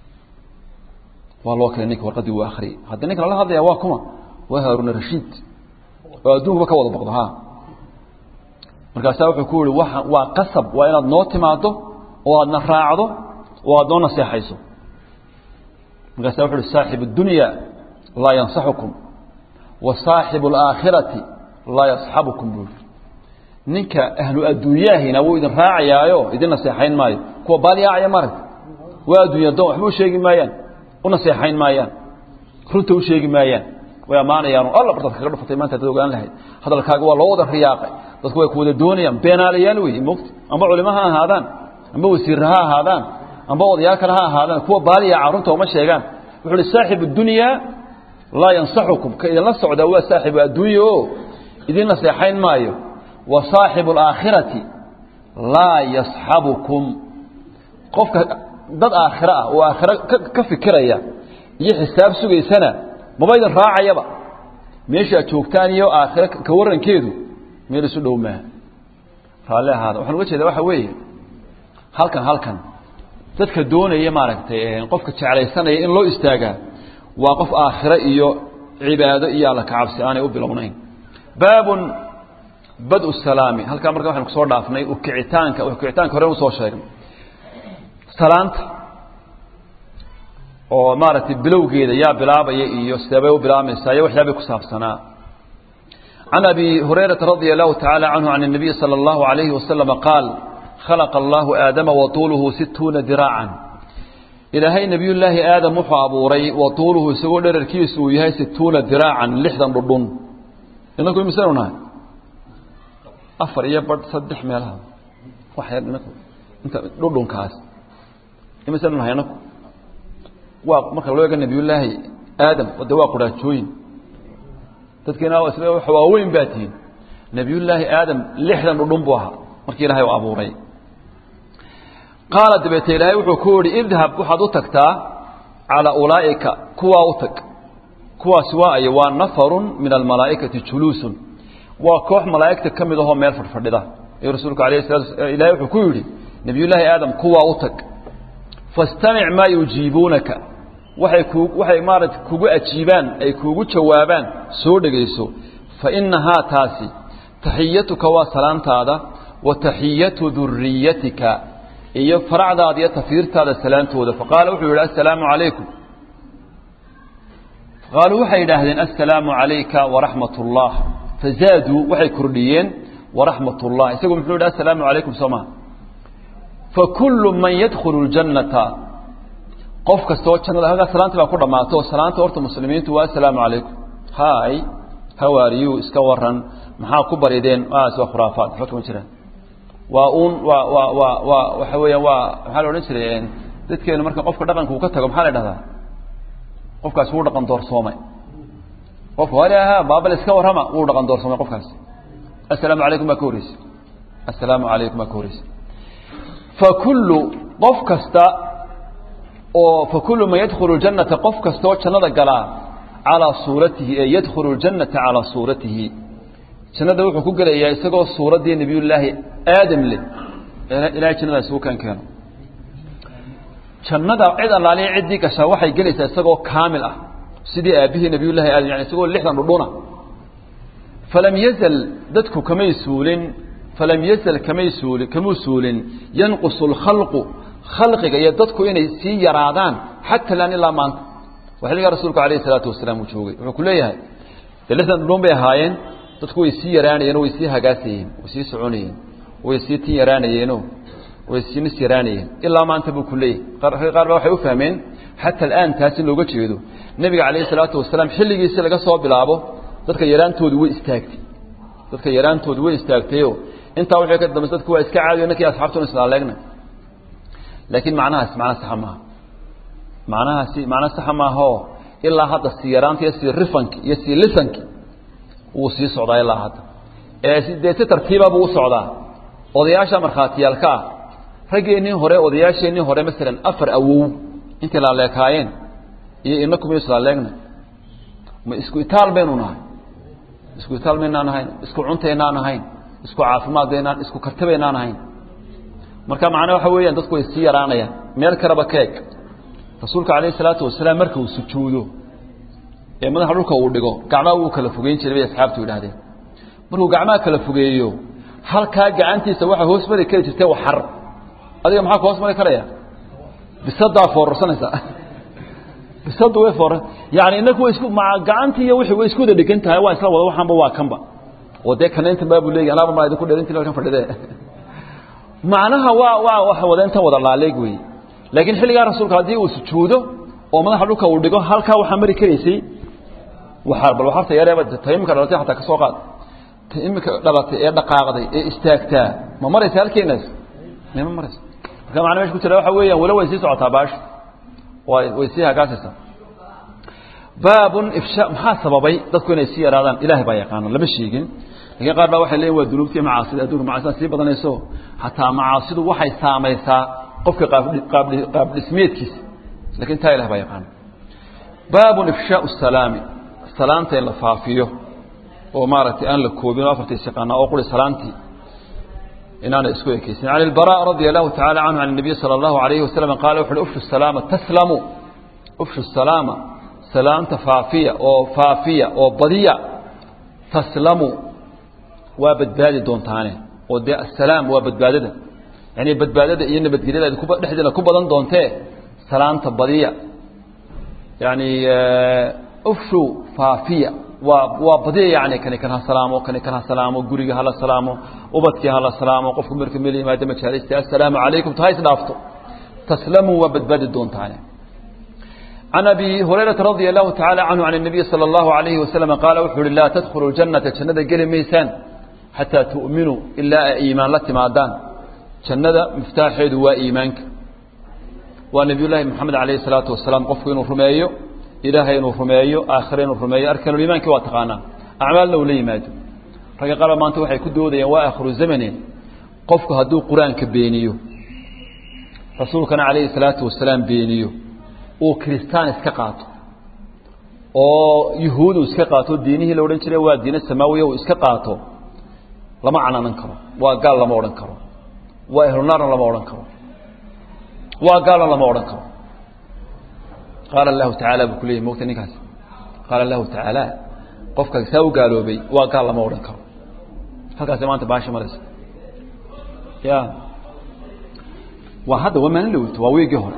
waa loo keenay ninka warqaddii uu akriyay hadda ninka lala hadlaya waa kuma waa haaruna rashiid oo adduunkuba ka wada boqdo ha markaasaa wuxuu ku yihi waa waa qasab waa inaad noo timaado oo aadna raacdo oo aad noo naseexayso markaasa wuxu uhi saaxib اdunya laa yansaxukum wa saaxibu اlaakhirati laa yasxabukum buu yihi ninka ahlu adduunyaahina wuu idin raacayaayo idin naseexayn maayo kuwa baaliyaacaya marag waa adduunya doon waxba u sheegi maayaan u naseexayn maayaan runta u sheegi maayaan way ammaanayaan alla bartaad kaga dhufatay maanta hadaad ogaan lahayd hadalkaaga waa loo wada riyaaqay dadku way ku wada doonayaan beenaalayaal wey mogta amba culimo ha ahaadaan amba wasiirra ha ahaadaan amba odayaal kale ha ahaadaan kuwa baaliyaca runta uma sheegaan wuxuu uhi saaxib اdunyaa laa yansaxukum ka idinla socdaa waa saaxibu addunya o idin naseexayn maayo wa saaxibu اlaakhirati laa yasxabukum qofka dad aakhiro ah oo aakhiro ka fikiraya iyo xisaab sugaysana maba idin raacayaba meeshaad joogtaan iyo aakhiro ka warankeedu meel isu dhow maaha raalli ahaada waxaan uga jeeda waxa weeye halkan halkan dadka doonaya maaragtay qofka jeclaysanaya in loo istaagaa waa qof aakhiro iyo cibaado iyo alla kacabsi aanay u bilownayn baabun bad salaami halkaa marka waxaynu kusoo dhaafnay ukicitaanka ukicitaanka hore usoo sheegnay salaanta oo maaragtay bilowgeeda yaa bilaabaya iyo sideebay u bilaabmaysaa iyo waxyaabay ku saabsanaa can abi hurayrata radia allahu tacaala canhu can الnabiy salى اllahu alayhi wasalama qaal khalaqa allahu aadama watuuluhu situuna diraacan ilaahay nebiyullaahi aadam wuxuu abuuray watuuluhu isagoo dherarkiisu uu yahay situuna diraacan lixdan dhudhun inaku imisanu nahay afar iyo badh saddex meelaha wax yar inaku inta dhudhunkaas imise dhan haynaku waa marka loo eega nabiyullaahi aadam de waa quraajooyin dadkiina waaweyn baa tihiin nabiyullaahi aadam lixdan dhudhun buu ahaa markii ilaahay u abuuray qaala dabeete ilaahay wuxuu ku yihi idhab waxaad u tagtaa calaa ulaa'ika kuwaa u tag kuwaasi waa ay waa nafarun min almalaa'ikati juluusun waa koox malaa'igta ka mid ahoo meel fadhfadhida ayuu rasuulku alayh salatu ilahay wuxuu ku yidhi nabiyullaahi aadam kuwaa u tag fastamic maa yujiibuunaka waxay ku waxay maarata kugu ajiibaan ay kuugu jawaabaan soo dhegayso fa innahaa taasi taxiyatuka waa salaantaada wa taxiyatu duriyatika iyo faracdaada iyo tafiirtaada salaantooda faqaala wuxuu yidhi assalaamu calaykum faqaaluu waxay yidhaahdeen assalaamu calayka waraxmat ullah fazaaduu waxay kordhiyeen waraxmat ullah isagu muxuu yidhi assalaamu calaykum soo maha fakullu man yadkhulu ljannata qof kastoo jannada halkaa salaantii baa ku dhammaato salaanta horta muslimiintu waa assalaamu calaykum hay hawaariyu iska waran maxaa ku barideen waas waa khuraafaad waxba kama jiraan waa uun waa waa waa waa waxa weeyaan waa maxaa la odhan jiray dadkeenu marka qofka dhaqanka uu ka tago maxaa la dhahdaa qofkaasi wuu dhaqan doorsoomay qofka wali ahaa baabal iska warrama wuu dhaqan doorsoomay qofkaasi assalaamu calaykum baa ka horreysay assalaamu calaykum baa ka horreysay fakullu qof kasta oo fakullu man yadkhulu ljannata qof kasta oo jannada galaa calaa suuratihi ee yadkhulu ljannata calaa suuratihi jannada wuxuu ku gelayaa isagoo suuraddii nebiyullaahi aadam leh ilahay jannada isugu keen keeno jannada cid allaaliya ciddii gashaa waxay gelaysaa isagoo kaamil ah sidii aabbihii nebiyullahi aadam yani isagoo lixdan dhudhuna falam yazal dadku kamay suulin falam yazal kamay suulin kamuu suulin yanqusu lkhalqu khalqiga iyo dadku inay sii yaraadaan xata laan ilaa maanta waa xilligaa rasuulku alayhi salaatu wasalaam uu joogay wuxuu ku leeyahay dee lixdan dhudhun bay ahaayeen dadku way sii yaraanayeen way sii hagaasayeen way sii soconayeen way sii tin yaraanayeeno way sii nis yaraanayeen ilaa maanta buu ku leeyahay qaar ba waxay u fahmeen xata alaan taasi looga jeedo nebiga calayhi salaatu wasalaam xilligiisi laga soo bilaabo dadka yaraantoodu way istaagtay dadka yaraantoodu way istaagtayo intaa wixii ka dambaysa dadku waa iska caadiyo ninkii asxaabtuna islaaleegna laakiin macnahaas macna saxa maaha macnahaasi macna saxa maahaoo ilaa hadda sii yaraanta iyo sii rifanki iyo sii lisanki wuu sii socdaa ilaa hadda ee dee si tartiiba buu u socdaa odayaasha markhaatiyaalka ah raggeennii hore odayaasheennii hore masalan afar awow intay laaleekaayeen iyo inaku ma islaaleegna ma isku itaal baynu nahay isku itaal maynaan ahayn isku cuntaynaan ahayn isku caafimaadbaynaan isku kartabaynaan ahayn marka macnaa waxa weeyaan dadku way sii yaraanayaan meel kaleba ka eg rasuulka calayhi salaatu wasalaam marka uu sujuudo ee madaxa dhulka uu dhigo gacmaha wuu kala fogeyn jiray bay asxaabtu yidhahdeen markuu gacmaha kala fogeeyo halkaa gacantiisa waxaa hoos mari kari jirtay waxar adiga maxaa ku hoos mari karaya bisadaa foorarsanaysa bisadu way foora yani inaku way isku ma gacantii iyo wixii way isku wada dhegan tahay waa isla wada waxaanba waa kanba oo dee kana intan baa buu leeyahay anaaba maa idinku dheerintii halkan fadhide macnaha waa waa waxa wada intan wada laaleeg weeye laakiin xilligaa rasuulka haddii uu sujuudo oo madaxa dhulka uu dhigo halkaa waxaa mari karaysay waxaar bal waxarta yareeba ta imika dhalatay xataa ka soo qaad ta imika dhalatay ee dhaqaaqday ee istaagtaa ma maraysa halkeenaas ma maraysa marka macna mesha ku jira waxa weeyaan walo way sii socotaa baasha way way sii hagaasaysaa baabun ifsha maxaa sababay dadku inay sii yaraadaan ilaahay baa yaqaana lama sheegin laakiin qaar baa waxay leeyihin waa dunuubtii macaasida adduunka macaasida sii badanayso hataa macaasidu waxay saamaysaa qofka qaab dhismeedkiisa lakin taa ilah baa yaqaana baabun ifshaau salaami salaanta in la faafiyo oo maaragtay aan la koobin oo afartiis yaqaana oo quri salaantii inaana isku ekeysin can ilbara radia allahu tacala canhu can الnabiy salى اllahu alayhi wasalam qaala wuxu uhi ufshu salaama taslamu ufshu salaama salaanta faafiya oo faafiya oo badiya taslamu waa badbaadi doontaane oo dee asalaam waa badbaadada yani badbaadada iyo nabadgelyada dhexdeeda ku badan doontee salaanta badiya yani ufshu faafiya waa waa badiya yani kani kan ha salaamo kani kan ha salaamo guriga hala salaamo ubadkii hala salaamo qofku marka meel yimaada majaalista assalaamu calaykum ta ha isdhaafto taslamu waa badbaadi doontaane can abi hurayrata radia allahu tacala canhu can الnabiy salى اllahu alayhi wasalam qaala wuxuu uhi laa tadkhulu janata jannada geli maysaan xataa tu'minuu ilaa ay iimaan la timaadaan jannada miftaaxeedu waa iimaanka waa nebiy llaahi moxamed alayh الsalaatu wasalaam qofku inuu rumeeyo ilaahay inuu rumeeyo aakhire inuu rumeeyo arkanulimaanki waa taqaanaa acmaalna uu la yimaado ragga qaar maanta waxay ku doodayaan waa akhiru zamane qofku hadduu qur-aanka beeniyo rasuulkana calayhi salaatu wasalaam beeniyo uu kiristaan iska qaato oo yuhuud uu iska qaato diinihii la odhan jiray waa diine samaawiya uu iska qaato lama cananan karo waa gaal lama odhan karo waa ehlunaarna lama odhan karo waa gaalna lama odhan karo qaala allahu tacaala buu ku leeyay mogta ninkaas qaala allahu tacaala qofka saa u gaaloobay waa gaal lama odhan karo halkaasi maanta baasha maraysa ya waa hadda waa maalin dhaweyto waa wiigii hore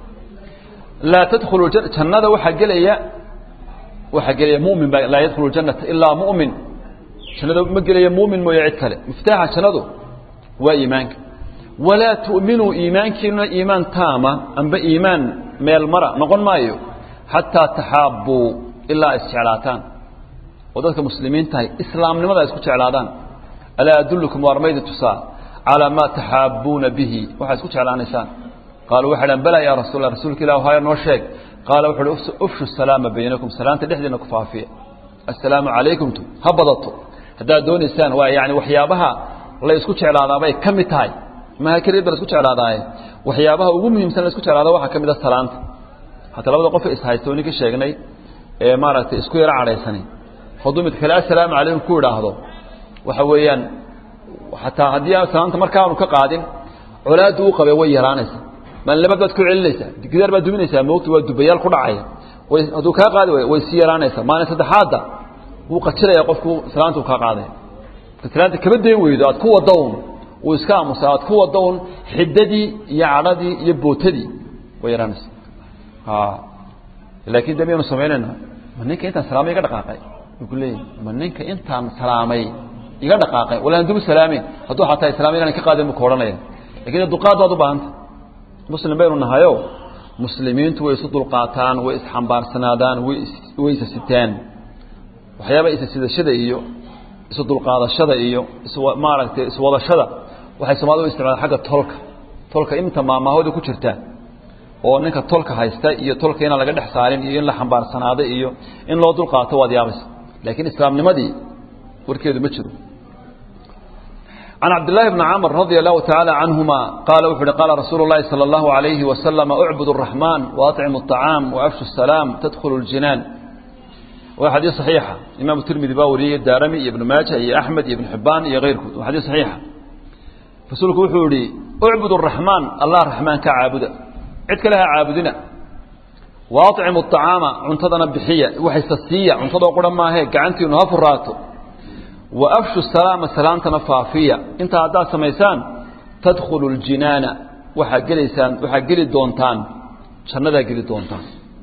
laa tadkhulu jannada waxaa gelaya waxaa gelaya mumin baa laa yadkhulu janata ilaa mumin jannada ma gelaya mumin mooye cid kale miftaaxa jannadu waa iimaanka walaa tu'minuu iimaankiinuna iimaan taama amba iimaan meel mara noqon maayo xataa taxaabbuu ilaa isjeclaataan oo dadka muslimiin tahay islaamnimada isku jeclaadaan alaa adullukum waar maydi tusaa calaa maa taxaabbuuna bihi waxaa isku jeclaanaysaan qaaluu waxay dhahan balaa yaa rasuul allah rasuulka ilah haya noo sheeg qaala wuxu uhi ufshu salaama baynakum salaanta dhexdeena ku faafiya assalaamu calaykumtu ha badato haddaad doonaysaan waa yani waxyaabaha la isku jeclaadaabay ka mid tahay maha keliya ba la isku jeclaadaaye waxyaabaha ugu muhiimsan la isku jeclaada waxaa ka mid a salaanta hataa labada qof ishaysta oo ninka sheegnay ee maaragtay isku yaro cadhaysani hadduu mid kale assalaamu calaykum ku idhaahdo waxa weeyaan xataa haddii aan salaanta markaanu ka qaadin colaaddu u qabee way yaraanaysa maalinlabad baad ku celinaysaa gidaar baad duminaysaa moogta waa dubayaal ku dhacaya way hadduu kaa qaadi way way sii yaraanaysaa maalin saddexaadda wuu qajiraya qofku salaanta uu kaa qaadaya salaanta kaba dayn weydo aad ku wada un uu iska aamusa aad ku wada un xiddadii iyo cadhadii iyo bootadii way yaraanaysaa laakiin de miyanu samaynayna ma ninka intaan salaamay iga dhaqaaqay wuu ku leeyahy ma ninka intaan salaamay iga dhaqaaqay wala aan dib u salaameyn hadduu xataa islaamay inaan ka qaadin buu ka odhanaya lakin duqaad baad u baahanta muslim baynu nahayo muslimiintu way isu dulqaataan way isxambaarsanaadaan way way isa sitaan waxyaaba isa sidashada iyo isu dulqaadashada iyo is maaragtay iswadashada waxay soomaalida u isticmaalaan xagga tolka tolka inta maamahooda ku jirta oo ninka tolka haysta iyo tolka inaan laga dhex saarin iyo in la xambaarsanaado iyo in loo dulqaato waad yaabaysa laakiin islaamnimadii warkeedu ma jiro عن عبد الله بن عمر رضي الله تعالى عنهما قال وحد قال رسول الله صلى الله عليه وسلم اعبدوا الرحمن وأطعموا الطعام وأفشوا السلام تدخلوا الجنان وحديث صحيحة إمام الترمذي باوري الدارمي ابن ماجه يا أحمد ابن حبان يا غيركم وحديث صحيحة فسولك وحوري اعبدوا الرحمن الله الرحمن كعابد عدك لها عابدنا وأطعموا الطعام عنتظنا بحية وحيث السية عنتظنا قرم ما هيك عنتي ونهاف الراتو وأفشوا السلام سلامتنا فافية انت هذا سميسان تدخل الجنان وحقليسان وحقلي دونتان شندا قلي دونتان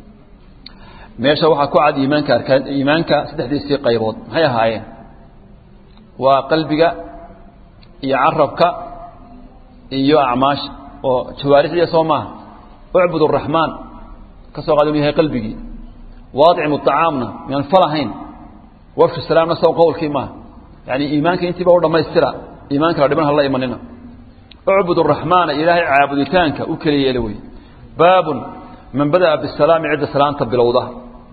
meesha waxaa ku cad iimaanka arkaan iimaanka saddexdiisii qaybood maxay ahaayeen waa qalbiga iyo carabka iyo acmaasha oo jawaarixdiya soo maaha ucbud araxmaan ka soo qaad inuu yahay qalbigii waadcimu acaamna miyaan fal ahayn wafshu salaamna saw qowlkii maaha yani iimaanka intiiba u dhammaystira iimaanka la dhiman hala imanina ucbud araxmaana ilaahay caabuditaanka u keliya yeela wey baabun من بدأ بالسلام عند سلامة بلوضة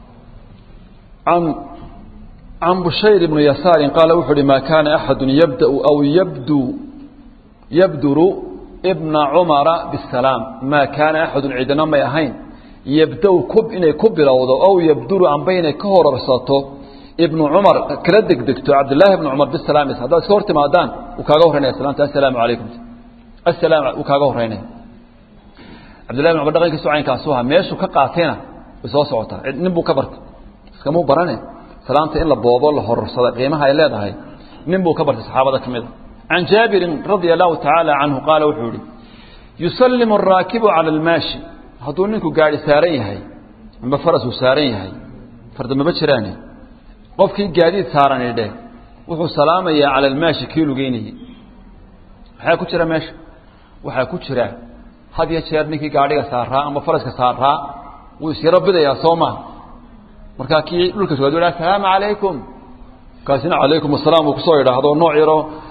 عن عن بشير بن يسار قال وحر ما كان أحد يبدأ أو يبدو يبدر ابن عمر بالسلام ما كان أحد عندنا ما يهين يبدأ كب إن كب بلوضة أو يبدر عن بين كهر رصاته ابن عمر كردك دكتور عبد الله بن عمر بالسلام هذا صورت ما دان وكاغو هنا السلام السلام عليكم السلام وكاغو هنا cabdillahi bin cumar dhaqankiisu caynkaasuu ahaa meeshuu ka qaatayna way soo socotaa nin buu ka bartay iskamuu barane salaanta in la boobo la horursada qiimaha ay leedahay nin buu ka bartay saxaabada ka mid a can jaabirin radia allahu tacaala canhu qaala wuxuu yihi yusallimu araakibu cala almaashi hadduu ninku gaari saaran yahay amba farasuu saaran yahay fardamaba jiraane qofkii gaadiid saaran idhe wuxuu salaamayaa cala almaashi kii lugeynayey maxaa ku jira meesha waxaa ku jira had iyo jeer ninkii gaadhiga saaraa ama faraska saaraa wuu isyaro bidayaa soo maa markaa kii dhulka soo assalaamu calaykum kaasina calaykum asalaam uu kusoo idhaahdo nooc yaro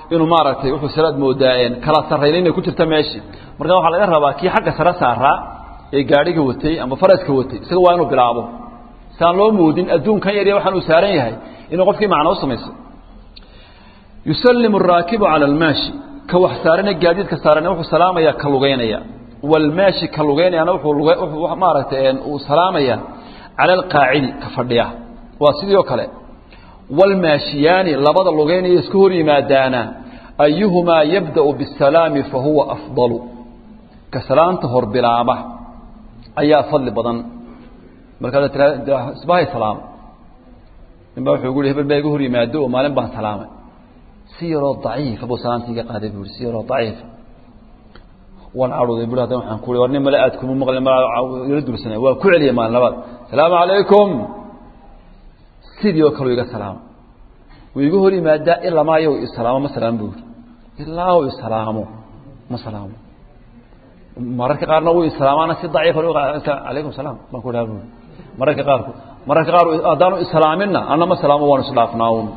inuu maaragtay wuxuu salaad moodaa kala sarrayna inay ku jirta meeshii marka waxaa laga rabaa kii xagga sare saaraa ee gaadhiga watay ama faraska watay isaga waa inuu bilaabo saan loo moodin adduunkan yarya waxaan uu saaran yahay inuu qofkii macno u samayso yusallimu araakibu cala almaashi ka wax saarane gaadiidka saarane wuxuu salaamayaa ka lugeynaya walmaashi ka lugeynayana wuxuu maaragtay uu salaamaya cala alqaacidi ka fadhiya waa sidii oo kale walmaashiyaani labada lugeynaya isku hor yimaadaana ayuhumaa yabda'u bisalaami fa huwa afdalu ka salaanta hor bilaaba ayaa fadli badan markaad tiraa isbahay salaamo ninbaa wuxuu gu hebel baa iga hor yimaado oo maalin baan salaamay si yaroo daciifa buu salaantii iga qaaday buu si yaroo daciifa waan cadhooday bui hadan waxaan ku war nin male aad kuma maqli ma ila dulsanay waa ku celiyay maalin labaad salaamu calaykum sidii oo kaleu iga salaamo wuu iga hor yimaadaa ilamaayo isalaamo ma salaamo buu yiri ilaa u isalaamo ma salaamo mararka qaarna wuu islaamaana si daciifa calaykum salaam baan ku dhaha bui mararka qaarku mararka qaar haddaanu islaaminna anna ma salaamo waanu isdhaafnaa un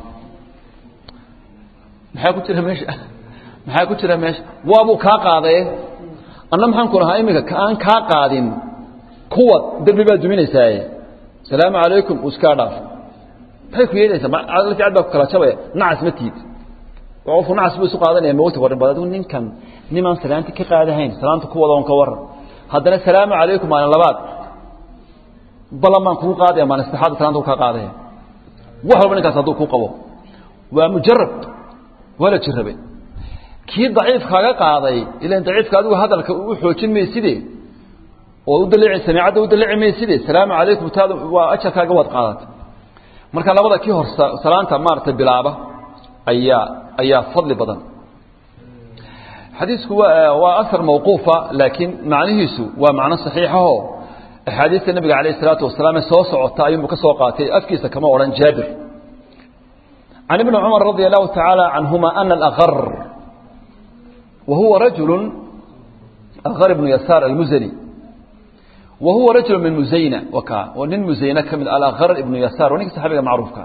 maxaa ku jira meesha maxaa ku jira meesha waabuu kaa qaadaye anna maxaan ku lahaa iminka aan kaa qaadin kuwa derbi baad duminaysaaye salaamu calaykum uu iskaa dhaaf maxay ku yeelaysaa lafcad baa ku kala jabaya nacas ma tiid qofku nacas buu isu qaadanaya mawti warin bad adigu ninkan nimaan salaanti ka qaadahayn salaanta ku wada on ka waran haddana salaamu calaykum maalin labaad balan baan kugu qaadaya maalin saddexaad salaanta ku kaa qaadaya wax walba ninkaas hadduu ku qabo waa mujarab waa la jirabay kii daciifkaaga qaaday ilan daciifka adigu hadalka u xoojin mayside oo u daliici samiicadda u daliici mayside salaamu calaykum taada waa ajarkaaga waad qaadatay marka labada kii hor salaanta maaragtay bilaaba ayaa ayaa fadli badan xadiisku waa waa asar mawquufa laakiin macnihiisu waa macno saxiixaho axaadiista nabiga calayh isalaatu wasalaam ee soo socota ayuunbu ka soo qaatay afkiisa kama odhan jaabir can ibni cumar radia allahu tacaala canhuma ana alakar wa huwa rajulu akar ibnu yasaar almuzani wa huwa rajulu min muzayna waka oo nin muzayna ka mid alakar ibnu yasaar waa ninka saxaabiga macruufka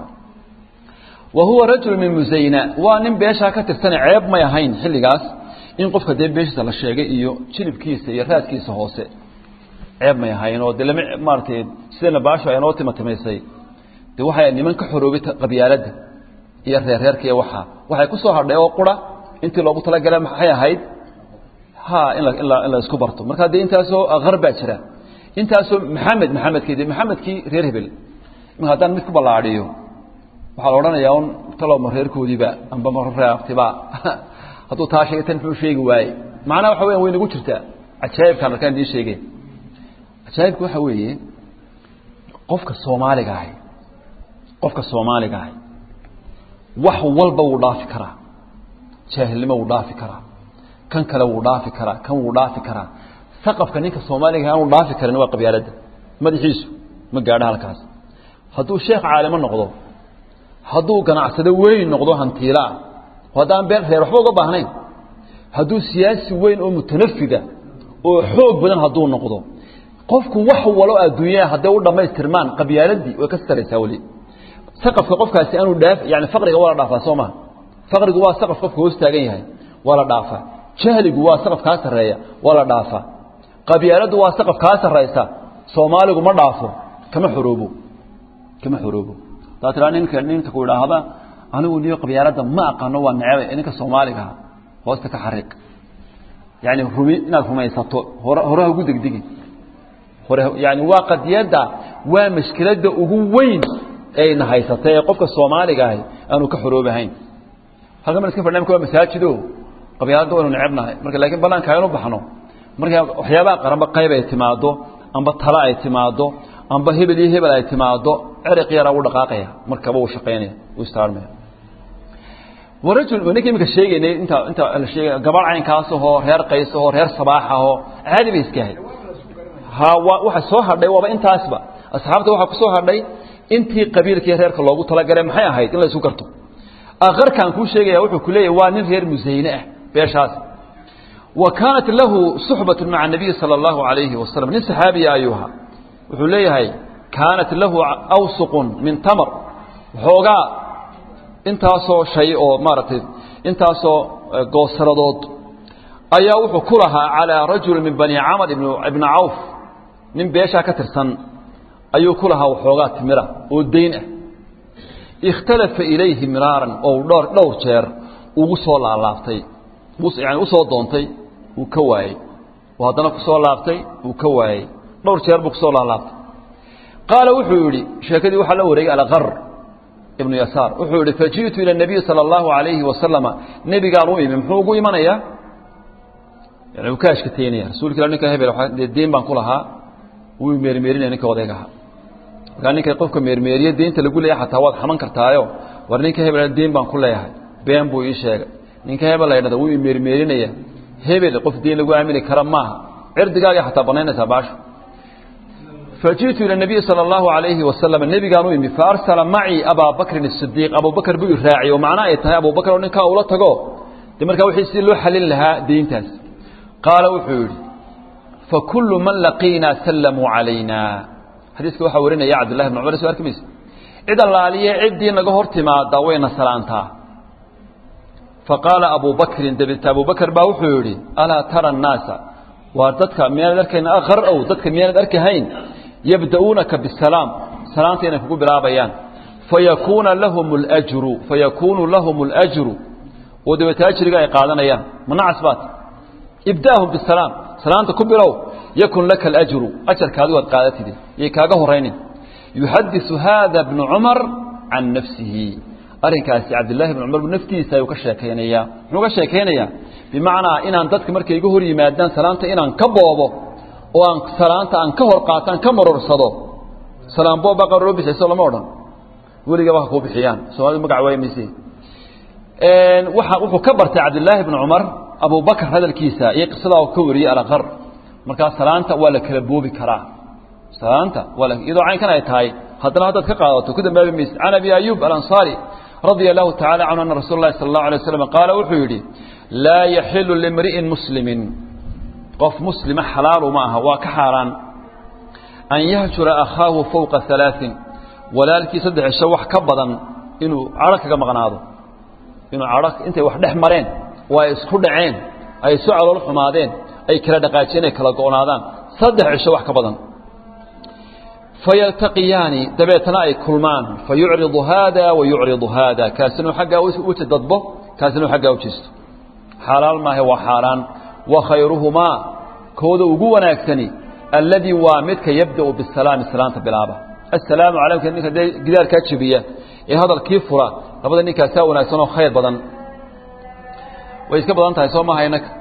wa huwa rajulu min muzayna waa nin beeshaa ka tirsane ceeb may ahayn xilligaas in qofka dee beeshiisa la sheegay iyo jilibkiisa iyo raadkiisa hoose ceeb may ahayn oo de lama maaratay sidana baasho ay noo timatamaysay de waxay niman ka xoroobay qabyaaladda iyo reerreerka iyo waxaa waxay ku soo hadhay oo qura intii loogu talagalay maxay ahayd ha in la in la in la isku barto marka dee intaasoo akar baa jira intaasoo maxamed maxamedkii de maxamedkii reer hebel imika haddaan mid ku ballaadhiyo waxaa la odhanayaa un taloma reerkoodiiba amba mareeabtiba hadduu taa sheegay tan muxuu sheegi waaye macnaha waxa weyan way nagu jirtaa cajaa'ibkaan arkaan idiin sheegeen cajaa'ibka waxa weeye qofka soomaaliga ahi qofka soomaaliga ahi wax walba wuu dhaafi karaa jaahilnimo wuu dhaafi karaa kan kale wuu dhaafi karaa kan wuu dhaafi karaa saqafka ninka soomaaliga aanu dhaafi karin waa qabyaaladda madaxiisu ma gaadho halkaas hadduu sheekh caalimo noqdo hadduu ganacsado weyn noqdo hantiilaa haddaan been reer waxba uga baahnayn hadduu siyaasi weyn oo mutanafida oo xoog badan hadduu noqdo qofku wax walo adduunyaha hadday u dhammaystirmaan qabyaaladii way ka saraysaa weli saqafka qofkaasi aanu dhaaf yani faqriga waa la dhaafaa soo maha faqrigu waa saqaf qofka hoos taagan yahay waa la dhaafaa jahligu waa saqaf kaa sarreeya waa la dhaafaa qabyaaladdu waa saqaf kaa sarraysa soomaaligu ma dhaafo kama xoroobo kama xoroobo daa tiraa ninka ninka ku idhaahda anigu niyo qabyaaladda ma aqaano waa necebe ninka soomaaligaha hoosta ka xariiq yani rumi inaad rumaysato hore horeha ugu degdegi hore yani waa qadiyadda waa mashkiladda ugu weyn ayna haysatay ee qofka soomaaliga ahi aanu ka xoroobahayn halkan ban iska fadhna mka waa masaajido qabyaaladda waynu necebnahay marka laakiin banaanka aynu baxno marka waxyaabaha qaranba qayb ay timaado amba tale ay timaado amba hebel iyo hebel ay timaado ceriq yaraa u dhaqaaqaya markaba uu shaqaynaya uu istaarmaya warajul ninka imika sheegaynay inta inta la sheegay gabadh caynkaas ahoo reer qays ahoo reer sabaax ahoo caadi bay iska ahayd ha waa waxa soo hadhay waaba intaasba asxaabta waxaa ku soo hadhay intii qabiilkii reerka loogu talagalay maxay ahayd in la isu garto akarkaan kuu sheegaya wuxuu ku leeyahy waa nin reer musayne ah beeshaas wa kaanat lahu suxbatu maca nabiyi sala allahu alayhi wasalam nin saxaabiya ayuu ahaa wuxuu leeyahay kaanat lahu awsuqun min tamar waxoogaa intaasoo shay oo maaragtay intaasoo goosaradood ayaa wuxuu ku lahaa calىa rajuli min bani camr ibna cawf nin beeshaa ka tirsan ayuu ku lahaa waxoogaa timira oo dayn ah ikhtalafa ilayhi miraaran oo dhowr dhowr jeer ugu soo laalaabtay yani usoo doontay uu ka waayey oo haddana kusoo laabtay uu ka waayey dhowr jeer buu kusoo laalaabtay qaala wuxuu yidhi sheekadii waxaa la wareegay alqar ibnu yasaar wuxuu yihi faji'tu ila nabiyi sala allahu alayhi wasalama nebigaan u imi muxuu ugu imanayaa yani uu ka ashkateynaya rasuulka ila ninka hebel dee deen baan ku lahaa wuu meermeerinaya ninka odayga ahaa markaa ninka qofka meermeeriye deynta lagu leeyahay xataa waad xaman kartaayo war ninka hebel deen baan ku leeyahay been buu ii sheegay ninka hebel la ydhahda wuu meermeerinaya hebel qof deen lagu aamini kara maaha cirdigaaga xataa banaynaysaa baasho fajiئtu ilى النabiyi salى الlahu عalayhi wasalam nebigaan u imi faarsala macii abaa bakrin الصidiiq abubakr buu iraaciy oo macno ay tahay abubakr oo ninkaa ula tago de markaa wixii si loo xalin lahaa deyntaas qaala wuxuu yidhi fakulu man laqiinaa sallamuu calayna xadiiska waxaa warinaya cabdullahi bn cumar so arki mayse cid allaaliye ciddii naga hor timaada wayna salaantaa faqaala abu bakrin dabeete abubakr baa wuxuu yidhi alaa tara الnaasa waa dadka miyaanad arkayn aqar ow dadka miyaanad arkahayn yabda'uunaka bisalaam salaanta inay kugu bilaabayaan fayakuuna lahum اlajru fayakuunu lahum اlajru oo dabeete ajriga ay qaadanayaan manacas baat ibda'hum bisalaam salaanta ku bilow yakun laka alajru ajarkaadi waad qaadatide yay kaaga horaynin yuxadiثu hada bnu cumar can nafsihi arrinkaasi cabdillaahi bn cumar naftiisa ayuu ka sheekaynayaa muxuu ka sheekaynayaa bimacnaa inaan dadka markay iga hor yimaadaan salaanta inaan ka boobo oo aan salaanta aan ka hor qaataan ka marorsado salaam booba qaroo bixiyso lama odhan weligaba ha kuu bixiyaan soomaalida magac waaya mayse waa wuxuu ka bartay cabdillaahi bn cumar abubakr hadalkiisa iyo qisadaa ka wariyey alaqar markaa salaanta waa la kala boobi karaa salaanta waa iyadoo caynkan ay tahay haddana haddaad ka qaadato ku dambaabi mayse can abi ayub alanصaari radia allahu tacala canhu ana rasuula اlahi sala اllahu alay waslam qaala wuxuu yidhi laa yaxilu limri'in muslimin qof muslima xalaalu ma aha waa ka xaaraan an yahjura akhaahu fowqa alaaثin walaalkii saddex cisho wax ka badan inuu cadho kaga maqnaado inuu cadho intay wax dhex mareen oo ay isku dhaceen ay isu calool xumaadeen ay kala dhaqaajiyeen ay kala go'naadaan saddex cisho wax ka badan fayaltaqiyaani dabeetana ay kulmaan fayucridu haada wa yucridu haada kaasina xaggaa uji dadbo kaasina xaggaa u jeesto xalaal maahe waa xaaraan wa khayruhumaa kooda ugu wanaagsani alladii waa midka yabda'u bisalaami salaanta bilaaba assalaamu calaykum ninka dee gidaarkaa jebiya ee hadalkii fura labada ninkaasaa wanaagsan oo khayr badan way iska badan tahay soo maaha inaka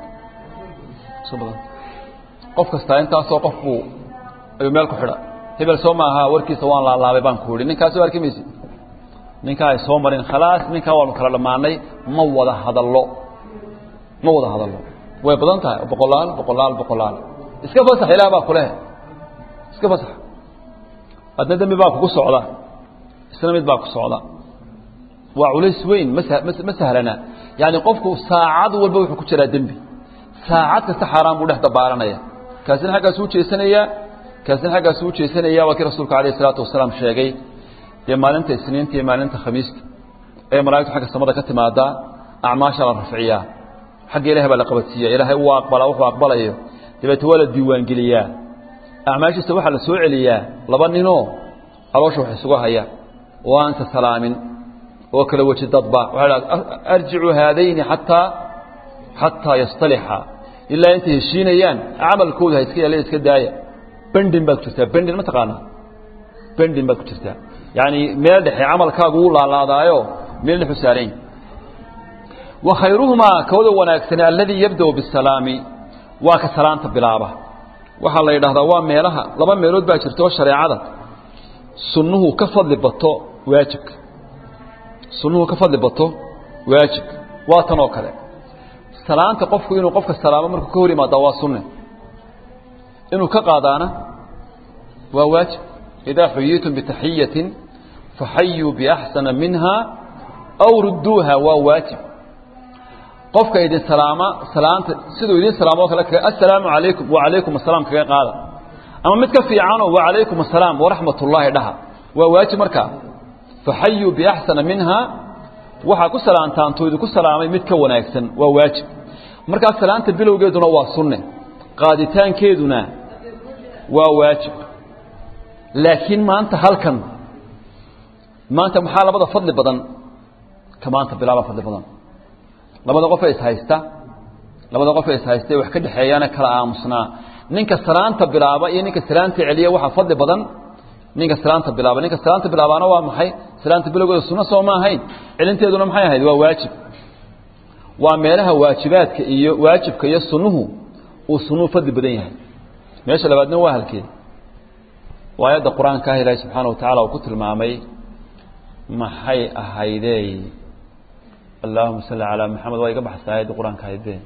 qof kastaa intaasoo qof buu ayuu meel ku xidha hebel soo maaha warkiisa waan laalaabay baan ku idhi ninkaas soo arki maysid ninkaa ay soo marin khalaas ninkaa waanu kala dhammaanay ma wada hadallo ma wada hadallo way badan tahay boqolaal boqolaal boqolaal iska fasax ilaah baa kuleh iska fasax adna dembi baa kugu socda isna mid baa ku socda waa culays weyn ma sahlana yaani qofku saacad walba wuxuu ku jiraa dembi saacad kasta xaaraan buu dhex dabaaranaya kaasina xaggaasuu jeesanayaa kaasina xaggaasuu u jeesanaya waa kii rasuulku alayh isalaatu wasalaam sheegay dee maalinta isniinta iyo maalinta khamiista ee malaigtu xagga samada ka timaadaa acmaasha la rafciyaa xagga ilahay baa la qabadsiiya ilaahay uu aqbalaa wuxuu aqbalayo dabeete waa la diiwaangeliyaa acmaashiisa waxaa la soo celiyaa laba ninoo caloosha wax isugu haya oo aansa salaamin oo kala weji dadba waxay dhaha arjicuu haadayni xataa xataa yastalixa ilaa intay heshiinayaan camalkooda ha iska yaala iska daaya bendin baad ku jirtaa bendin ma taqaanaa bendin baad ku jirtaa yaani meel dhexe camalkaagu wuu laalaadaayo meel dhexu saarayn wa khayruhumaa kooda wanaagsane alladii yabda'u bisalaami waa ka salaanta bilaaba waxaa la yidhahdaa waa meelaha laba meelood baa jirta oo shareecada sunnuhu ka fadli bato waajibka sunnuhu ka fadli bato waajibka waa tan oo kale salaanta qofku inuu qofka salaamo markuu ka hor yimaadaa waa sunne inuu ka qaadaana waa waajib idaa xuyiitum bitaxiyatin faxayuu biaxsana minha aw rudduuha waa waajib qofka idin salaama salaanta siduu idin salaamo o kale kaga assalaamu calaykum wacalaykum asalaam kaga qaada ama mid ka fiicanoo wacalaykum asalaam waraxmat ullaahi dhaha waa waajib markaa faxayuu biaxsana minha waxaa ku salaantaan tu idinku salaamay mid ka wanaagsan waa waajib markaa salaanta bilowgeeduna waa sunne qaaditaankeeduna waa waajib laakiin maanta halkan maanta maxaa labada fadli badan ka maanta bilaaba fadli badan labada qofee ishaysta labada qofee ishaysta wax ka dhexeeyaana kala aamusnaa ninka salaanta bilaaba iyo ninka salaanta celiya waxaa fadli badan ninka salaanta bilaaba ninka salaanta bilaabaana waa maxay salaanta bilowgeeda sunno soo ma ahayn celinteeduna maxay ahayd waa waajib waa meelaha waajibaadka iyo waajibka iyo sunnuhu uu sunnuhu fadli badan yahay meesha labaadna waa halkeeda waa aayadda qur-aanka ah ilaahi subxaana wa tacala uu ku tilmaamay maxay ahaydey allahuma salli calaa maxamed waa iga baxsa aayadda qur-aanka ahaydee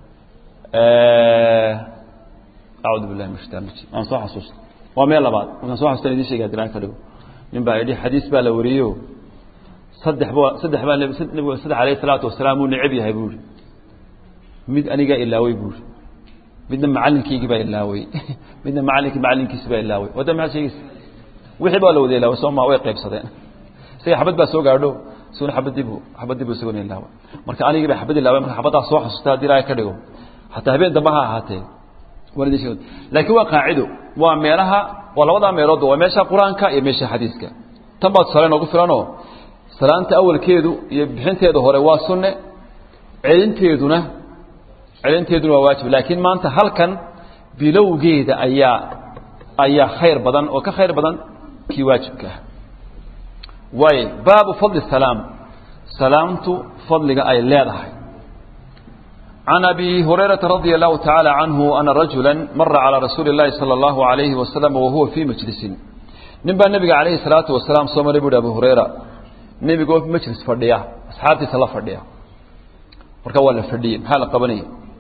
acuudu billahi min shaitan rajim aan soo xasuusta waa meel labaad markaan soo xasuustan idin sheegay haddii aan ka dhigo nin baa yidhi xadiis baa la wariyo saddex ba saddex baa nebigu saddex alayhi salaatu wasalaam uu necab yahay buuri mid anigaa ilaawey buuri midna macallinkaygii baa ilaawey midna macallinkii macallinkiisi baa ilaawey wadda maxaad sheegaysa wixii baa la wada ilaaway soo ma way qaybsadeen isaga xabad baa soo gaadho isaguna xabadiibu xabadiibu isaguna ilaaway marka anigii baa xabad ilaaway marka xabaddaa soo xasuusta haddii ilaahay ka dhigo xataa habeen dambe ha ahaatee laakiin waa qaacido waa meelaha waa labadaa meeloodba waa meesha qur-aanka iyo meesha xadiiska tan baa tusaale noogu filanoo salaanta awalkeedu iyo bixinteeda hore waa sunne celinteeduna celinteeduna waa waajib laakiin maanta halkan bilowgeeda ayaa ayaa khayr badan oo ka khayr badan kii waajibka ah waayo baabu fadli salaam salaamtu fadliga ay leedahay عن أبي هريرة رضي الله تعالى عنه أن رجلا مر على رسول الله صلى الله عليه وسلم وهو في مجلس نبى النبي عليه الصلاة والسلام صلى الله عليه أبو هريرة النبي قال في مجلس فردية أصحابتي صلى فردية مركوا ولا فردية حال قبني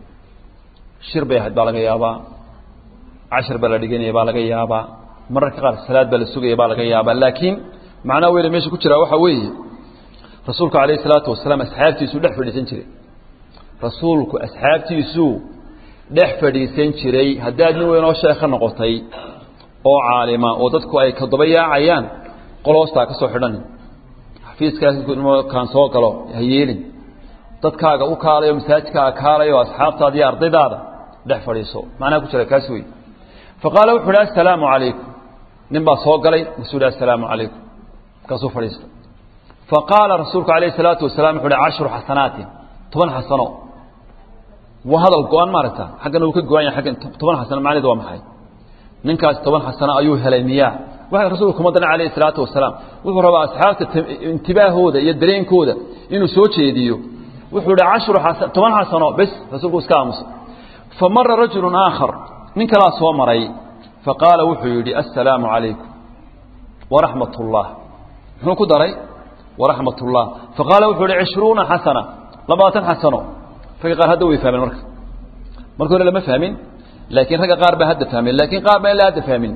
شرب يهد بالغ يابا عشر بلدقين يبالغ يابا مرة قال الصلاة بلسوق يبالغ يابا لكن معناه ويل ماشي كتير وحوي رسولك عليه الصلاة والسلام أصحابتي سودح فردية سنتري rasuulku asxaabtiisuu dhex fadhiisan jiray haddaad nin weynoo sheekha noqotay oo caalima oo dadku ay kadoba yaacayaan qoloostaa ka soo xidhanin xafiiskaaskaan soo galo ha yeelin dadkaaga u kaalayo masaajidkaaga kaalayo asxaabtaada iyo ardaydaada dhex fadhiiso macnaha ku jira kaas wey fa qaala wuxu uhi assalaamu calaykum nin baa soo galay masuu hi assalaamu calaykum markaasuu fadhiista fa qaala rasuulku alayhi salaatu wasalaam wuxu uhi cashru xasanaatin toban xasano waa hadal go-an maaragta xaggana uu ka go-an yahay aggan toban xasano macnaheedu waa maxay ninkaas toban xasano ayuu helay miyaa waxa rasuulku kuma daran calayhi salaatu wasalaam wuxuu rabaa asxaabta intibaahooda iyo dareenkooda inuu soo jeediyo wuxuu ihi cashru xasan toban xasano bes rasuulku iska aamusa fa mara rajulu aakhar nin kalaa soo maray faqaala wuxuu yidhi assalaamu calaykum waraxmat ullah muxuu ku daray waraxmat ullah faqaala wuxuu yihi cishruuna xasana labaatan xasano ragga qaar hadda way fahmeen marka marka hore lama fahmin laakiin ragga qaar baa hadda fahmeen laakiin qaar baa ilaa hadda fahmin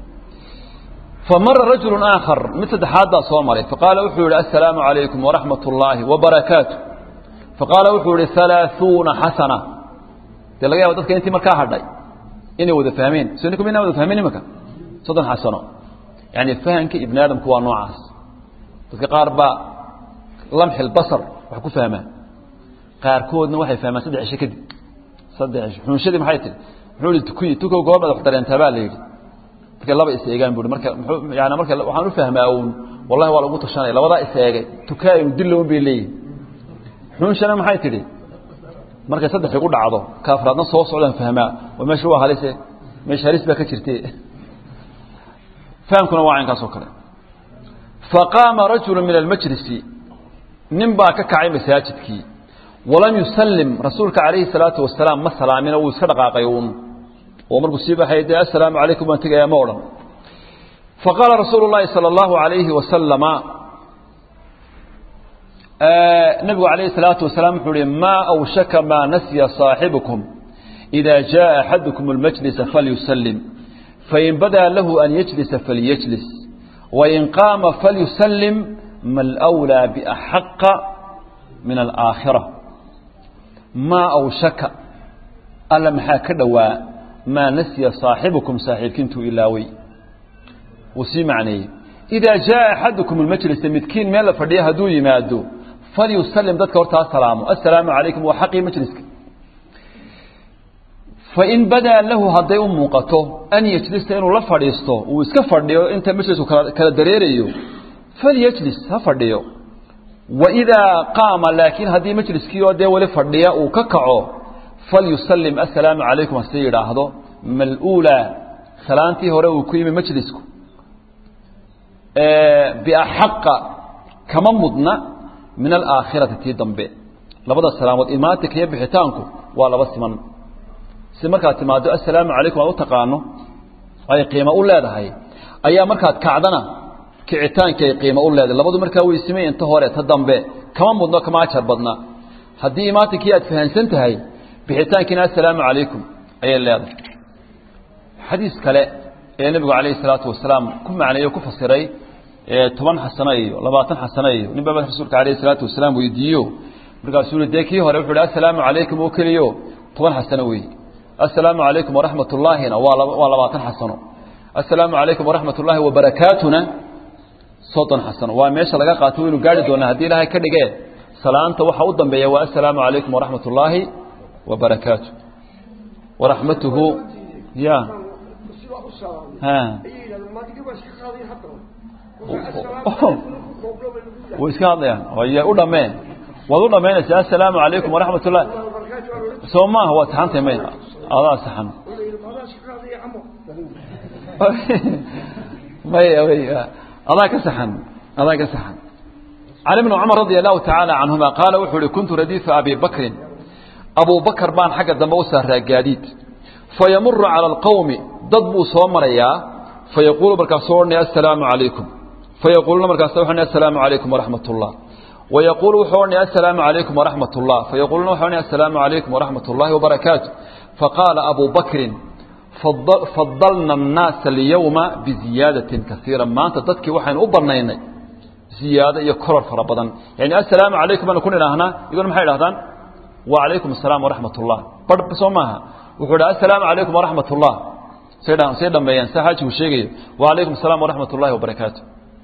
famara rajulu aakhar mid saddexaad baa soo maray faqaala wuxuu yihi assalaamu calaykum waraxmat ullaahi wabarakaatu faqaala wuxuu yihi halaaثuuna xasana dee laga yaaba dadka intii markaa hadhay inay wada fahmeen so ninku minaa wada fahmeen imaka soddon xasano yani fahamka ibni aadamku waa noocaas dadka qaar baa lamxi lbasar wax ku fahmaan qaarkoodna waxay fahmaan saddex cisho kadib saddex cisho xunshadii maxay tihi muxuu ihi tukuyi tukow goobada wax dareentaa baa la yidhi markay laba is eegaan buuri marka muxuu yani marka waxaan u fahmaa uun wallahi waa lagu tashanaya labadaa is eegay tukaay un dillown bay leeyihin xunshana maxay tidhi markay saddex igu dhacdo kaafraadna soo socdaan fahmaa waa meesha waa halise meesha halis baa ka jirte fahamkuna waa caynkaas oo kale faqaama rajulu min almajlisi nin baa ka kacay masaajidkii walam yusallim rasuulka calayhi salaatu wasalaam ma salaamina wuu iska dhaqaaqay uun oo markuu sii baxay dee assalaamu calaykum baan tegayaa ma odhan faqaala rasuulu llaahi sala allahu calayhi wasalama nabigu calayhi salaatu wasalaam wuxuu uhi maa awshaka maa nasya saaxibukum إida jaa axadukum اlmajlisa falyusallim fain badaa lahu an yajlisa falyajlis wain qaama falyusallim ma alأwlىa biaxaqa min alaakhira maa awshaka alla maxaa ka dhowaa maa nasya saaxibukum saaxiibkiintuu ilaawey wuu sii macneeyey idaa jaa axadukum اlmajlisa midkiin meel la fadhiya hadduu yimaado falyusalim dadka hortaa salaamo assalaamu calaykum waa xaqii majliska fain badaa lahu hadday u muuqato an yejlisa inuu la fadhiisto uu iska fadhiyo inta majlisku kala dareerayo falyajlis ha fadhiyo waidaa qaama laakiin haddii majliskii oo dee weli fadhiya uu ka kaco falyusalim assalaamu calaykum hase yidhaahdo mal-uulaa salaantii hore uu ku yimi majlisku biaxaqa kama mudna min alaakhirati tii dambe labada salaamood imaatinka iyo bixitaanku waa laba siman si markaad timaado assalaamu calaykum aad u taqaano ay qiimo u leedahay ayaa markaad kacdana kicitaankii ay qiimo u leedahay labadu markaa way simay inta hore ta dambe kama mudno kama ajar badna haddii imaatinkii aad fahansan tahay bixitaankiina assalaamu calaykum ayay leedahay xadiis kale ee nebigu calayhi salaatu wasalaam ku macneeyo ku fasiray toban xasano iyo labaatan xasano iyo nin baba rasuulka calayhi salaatu wasalaam weydiiyo markaasuu dee kii hore wuxuu hi assalaamu calaykum oo keliyo toban xasano wey assalaamu calaykum waraxmat ullaahina waa waa labaatan xasano assalaamu calaykum waraxmat ullaahi wabarakaatuna soddon xasano waa meesha laga qaato waynu gaari doonaa haddii ilaahay ka dhigee salaanta waxa u dambeeya waa assalaamu calaykum waraxmat ullaahi wabarakaatu waraxmatuhu ya way iska hadlayaan y u dhameen waad u dhamaynaysaa assalaamu calaykum waraxmat ullah soo maaha waa saxantay may adaa saxan may may adaa ka saxan adaa ka saxan cali bn cumar radia allahu tacaala canhuma qaala wuxuu uhi kuntu radiifa abi bakrin abu bakr baan xagga dambe u saaraa gaadiid fayamuru cala alqowmi dad buu soo marayaa fayaquulu markaasuu odhanaya assalaamu calaykum fayaquuluuna markaas wuxuu odhanaya assalaamu calaykum waraxmat ullah wayaquulu wuxuu odhanaya assalaamu calaykum waraxmat ullah fayaquuluuna wuxuu odhanaya assalaamu calaykum waraxmat ullahi wabarakaatu faqaala abu bakrin fadalna annaasa alyawma biziyaadatin kaiira maanta dadkii waxaynu u banaynay ziyaado iyo koror fara badan yani assalaamu calaykum baanu ku nidhaahnaa iyaguna maxay idhahdaan wacalaykum asalaam waraxmat ullah bar soo maaha wuxuu idha assalaamu calaykum waraxmat ullah say dhameeyaan sa xaajigu sheegayo wacalaykum asalaam waraxmat ullahi wabarakaatu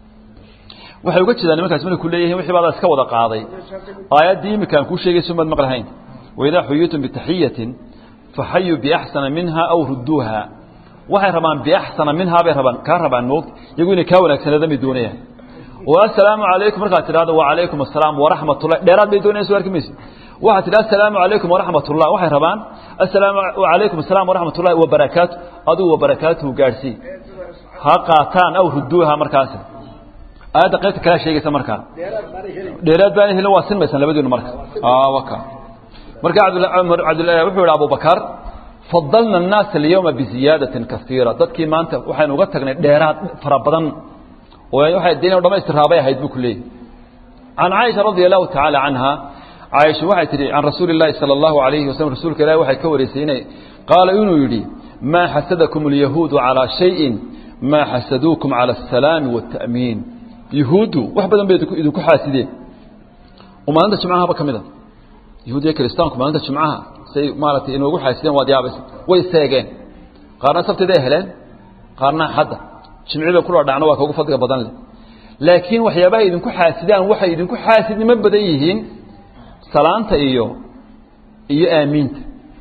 waxay uga jeedaan nimankaas markay ku leeyihin wixii baadaa iska wada qaaday aayaddii imika aan kuu sheegayso maad maqlahayn waidaa xuyitum bitaxiyatin faxayuu biaxsana minha aw rudduuha waxay rabaan biaxsana minhaa bay rabaan kaa rabaan moog iyagu inay kaa wanaagsanada may doonayaan oo assalaamu calaykum markaad tidhahdo wacalaykum assalaam waraxmatullah dheeraad bay doonayaan soo arki mayse waxaad tidhi assalaamu calaykum waraxmat ullah waxay rabaan assalaamu calaykum asalaam waraxmat ullahi wabarakaatu adigu wabarakaatuhu gaadhsii ha qaataan aw rudduuha markaasi aayadda qaybta kalea sheegaysa markaa dheeraad baana helin waa sinmaysan labadiinu marka waka marka wuxuu yidhi abubakar fadalna annaasa alyawma biziyaadatin kaiira dadkii maanta waxaynu uga tagnay dheeraad fara badan oo waxay dee inu dhamaystiraabay ahayd buu ku leeyahy can caaisha radia allahu tacaala canha caaisha waxay tidhi can rasuuli اllahi salى اllahu alayhi waslm rasuulka ilahi waxay ka wareysay inay qaala inuu yidhi maa xasadakum اlyahuudu calىa shayin maa xasaduukum calى الsalaami wالta'miin yahuuddu wax badan bay idinku xaasideen oo maalinta jimcahaba ka mid a yahuud iyo kiristaanku maalinta jimcaha say maaratay inoogu xaasideen waad yaabaysa way seegeen qaarna sabtiday heleen qaarna xadda jimci bay kula dhacno waa kaugu fadliga badan leh laakiin waxyaabaha idinku xaasidaan waxay idinku xaasidnimo badan yihiin salaanta iyo iyo aamiinta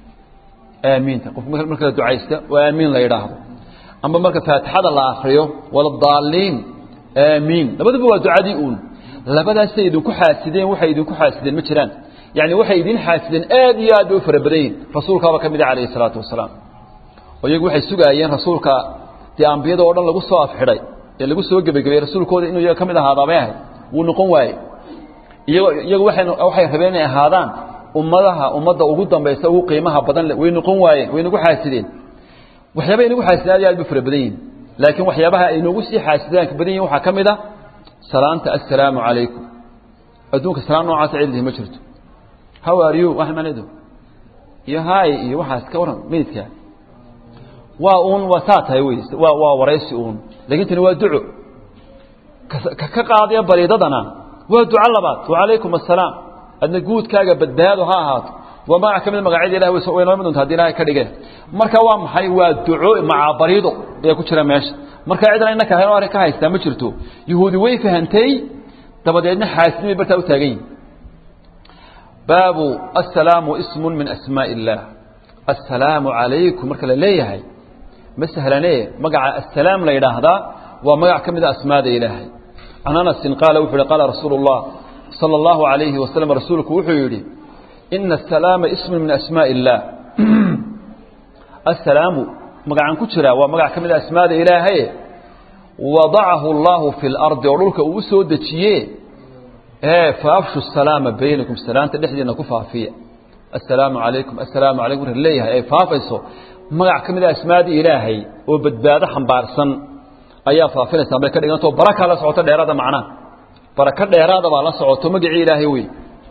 aamiinta qof marka la ducaysta oo aamiin la yidhaahdo amba marka faatixada la akriyo wala daaliin aamiin labaduba waa ducadii uun labadaasay idinku xaasideen waxay idinku xaasideen ma jiraan yani waxay idin xaasideen aad iyo aad bay u fara badan yihin rasuulkaaba ka mid ah calayhi salaatu wasalaam oo iyagu waxay sugaayeen rasuulka dee ambiyada oo dhan lagu soo afxidhay ee lagu soo gebagabeeyey rasuulkooda inuu iyaga ka mid ahaadaabay ahayd wuu noqon waaye iyago iyagu waay waxay rabeen inay ahaadaan ummadaha ummadda ugu dambaysa ugu qiimaha badan le way noqon waayeen way nagu xaasideen waxyaabaha inagu xaasideen aad iyo aad bay fara badan yihin laakiin waxyaabaha ay noogu sii xaasidaanka badan yihin waxaa ka mid a salaanta assalaamu calaykum adduunka salaam noocaasa cid lihi ma jirto how are you wax manedo iyo hay iyo waxaas ka waran meydka waa uun waa saa tahay wey waa waa waraysi uun lakin tani waa duco ka ka qaadaya bariidadana waa duco labaad wacalaykum assalaam adna guudkaaga badbaado ha ahaato waa magac ka mid magacyada ilahi way noo mid doonta haddi ilahay ka dhigeen marka waa maxay waa duco macaa bariido ayaa ku jira meesha marka cidna innaka arrin ka haystaa ma jirto yahuudi way fahantay dabadeedna xaasidnimay bartaa u taagan yihin baabu aلsalaamu ismu min asmaaء الlah aلsalaamu عalaykum marka la leeyahay ma sahlanee magaca asalaam la yidhaahdaa waa magac ka mida asmaada ilaahay can anasin qaala wuxu uhi qaala rasuulu الlah salى اllahu عalayhi waslm rasuulku wuxuu yidhi ina الsalaama ismu min asmaaء الlah asalaamu magacaan ku jiraa waa magac ka mida asmaada ilaahaye wadacahu اllahu fi اlardi oo dhulka uu soo dejiye faafshu الsalaama baynakum salaanta dhexdiina ku faafiya assalaamu calaykum assalaamu calaykum marka leeyahay ay faafayso magac ka mid a asmaadii ilaahay oo badbaado xambaarsan ayaa faafinaysaa bay ka dhigantao baraka la socoto dheeraada macnaha barako dheeraada baa la socoto magacii ilaahay wey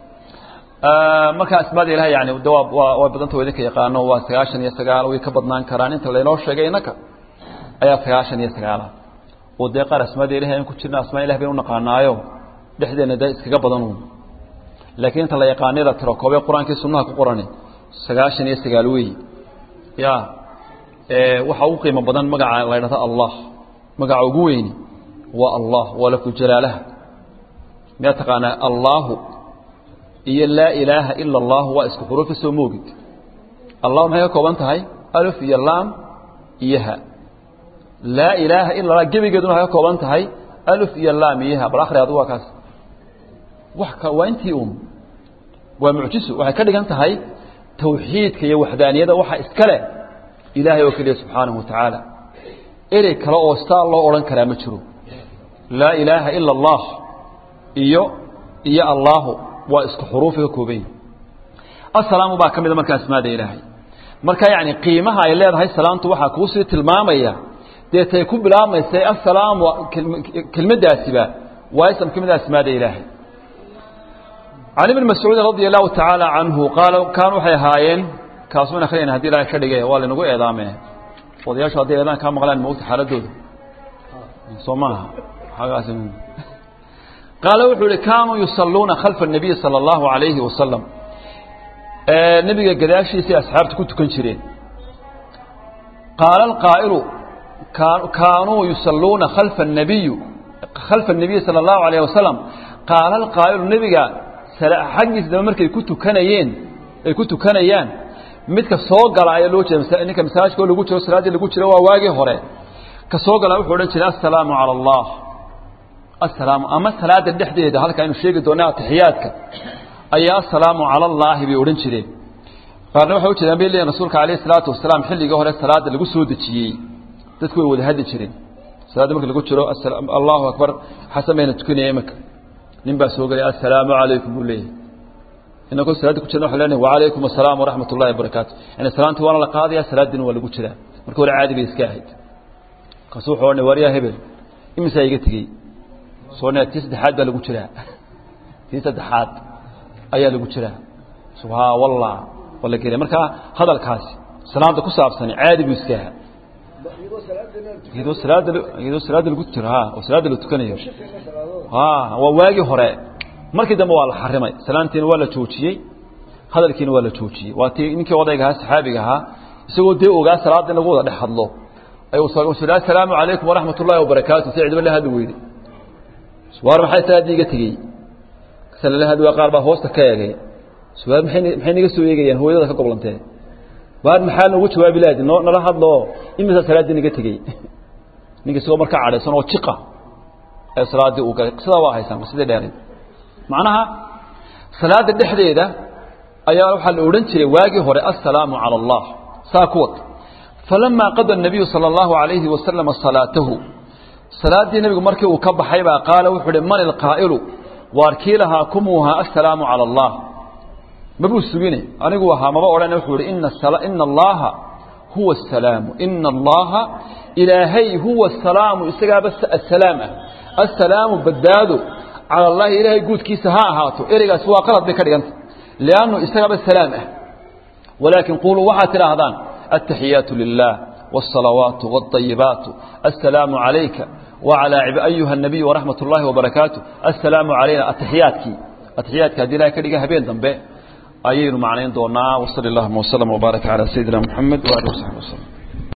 marka asmaada ilahay yani de waa waa badanta wa idinka yaqaano waa sagaashan iyo sagaal way ka badnaan karaan inta laynoo sheegay innaka ayaa sagaashan iyo sagaala oo dee qaar asmaada ilahay aan ku jirna asmaa ilahi baynu naqaanaayo dhexdeena dee iskaga badan laakiin inta la yaqaanay la tiro koobee qur-aankii sunnaha ku qorani sagaashan iyo sagaal weeyi ya waxaa ugu qiimo badan magaca la ydhahdo allah magaca ugu weyni waa allah waa lafdu jalaalaha miyaa taqaanaa allaahu iyo laa ilaaha ila allahu waa isku xuruufa soo moogid allah maxay ka kooban tahay alf iyo laam iyo ha laa ilaaha ila allah gebigeeduna waxay ka kooban tahay alf iyo laam iyo ha bal akhri adu waa kaas wax ka waa intii un waa mucjiso waxay ka dhigan tahay tawxiidka iyo waxdaaniyada waxa iska leh ilaahay oo keliya subxaanahu wa tacaala erey kale oo saa loo odhan karaa ma jiro laa ilaaha ila allah iyo iyo allaahu waa isku xuruufi ka kooban yihi assalaamu baa ka mida marka asmaada ilaahay marka yacni qiimaha ay leedahay salaamtu waxaa kuusii tilmaamaya dee tay ku bilaabmaysay assalaamu kelmaddaasiba waa ism ka mida asmaada ilaahay can ibni mascuud radia allahu tacaala canhu qaala kaan waxay ahaayeen kaasuun akhriyayna hadii ilaahay ka dhige waa laynagu eedaame odayaashu hadday eedaan kaa maqlaan maogta xaaladooda soo maaha xagaas qaala wuxuu ihi kaanuu yusalluuna khalfa الnabiyi salى اllahu alayhi wasalam nebiga gadaashiisay asxaabta ku tukan jireen qaala alqaa'ilu kaanuu yusalluuna khalfa الnabiyu khalfa الnabiyi salى اllahu alayh wasalam qaala alqaa'ilu nebiga xaggiisa daba markay ku tukanayeen ay ku tukanayaan midka soo gala ayaa loo jeeda ninka masaajidka lagu jiro salaaddii lagu jiro waa waagii hore ka soo gala wuxuu odhan jiray assalaamu cala allah assalaamu ama salaada dhexdeeda halka aynu sheegi doona atixiyaadka ayaa assalaamu cala allaahi bay odhan jireen qaarna waxay u jeedaan bay leeyihin rasuulka alayhi salaatu wasalaam xilligii hore salaada lagu soo dejiyey dadku way wada hadli jireen salaadda marka lagu jiro allahu akbar xasan bayna tukanaya imanka nin baa soo gelay assalaamu calaykum buu leeyahay inagoo salaadda ku jirna waxaan leenahay wacalaykum assalaam waraxmat ullahi wabarakaatu yani salaantii waana la qaadaya salaaddiina waa lagu jiraa marka hore caadi bay iska ahayd markaasu wuxuu odhanay waaryaa hebel imisaa iga tegey soo ne tii saddexaad baa lagu jiraa tii saddexaad ayaa lagu jiraa subhaa wallah waa la gelay marka hadalkaasi salaada ku saabsani caadi buu iska ahaa iyadoo salaada iyadoo salaada lagu jiro ha oo salaada la tukanayo ha waa waagii hore markii dambe waa la xarimay salaantiina waa la joojiyey hadalkiina waa la joojiyey waa tii ninkii odayga ahaa saxaabiga ahaa isagoo dee ogaa salaada in lagu wada dhex hadlo ayuu assalaamu calaykum waraxmat ullahi wabarakaatu si cidba la hadli weyday suwaar maxay salaadii iga tegey sala la hadli waa qaar baa hoosta ka eegay suwaar maxay maxay naga soo eegayaan hooyadada ka goblantee waar maxaa noogu jawaabi laadi noo nala hadlo imisa salaaddii naga tegey ninka isagoo markaa cadhaysan oo jiqa ee salaaddii uu galay sidaa waa haysaan sidii dheerayd macnaha salaada dhexdeeda ayaa waxaa la odhan jiray waagii hore assalaamu cala allah saa ku wad falamaa qada الnabiyu salى اllahu عalayhi wasalama salaatahu salaaddii nebigu markii uu ka baxay baa qaala wuxuu uhi man ilqaa'ilu waar kii lahaa kumuuhaa assalaamu cala allah mabuu sugine anigu ahaa maba odhane wuxuu ihi ina allaha huwa asalaamu ina allaha ilaahay huwa asalaamu isagaaba asalaam ah assalaamu badbaado cala allahi ilaahay guudkiisa ha ahaato ereygaasi waa qalad bay ka dhiganta liannu isagaaba salaam ah walaakin quluu waxaad tidhaahdaan aلتaxiyaatu lilah والصلaوaaت والطayiبaaت السلام عalayka وعalى أyuha النabiي وraحmaة الlahi وbaرakaatu السلaaم عalayna aتaxiyaadkii aتaxiyaadki hadii ilahay ka dhiga habeen dambe ayaynu macnayn doonaa وصل اللهma وسلم وbaaرك عalى سيدina محamed وaله وصaحبi وسلم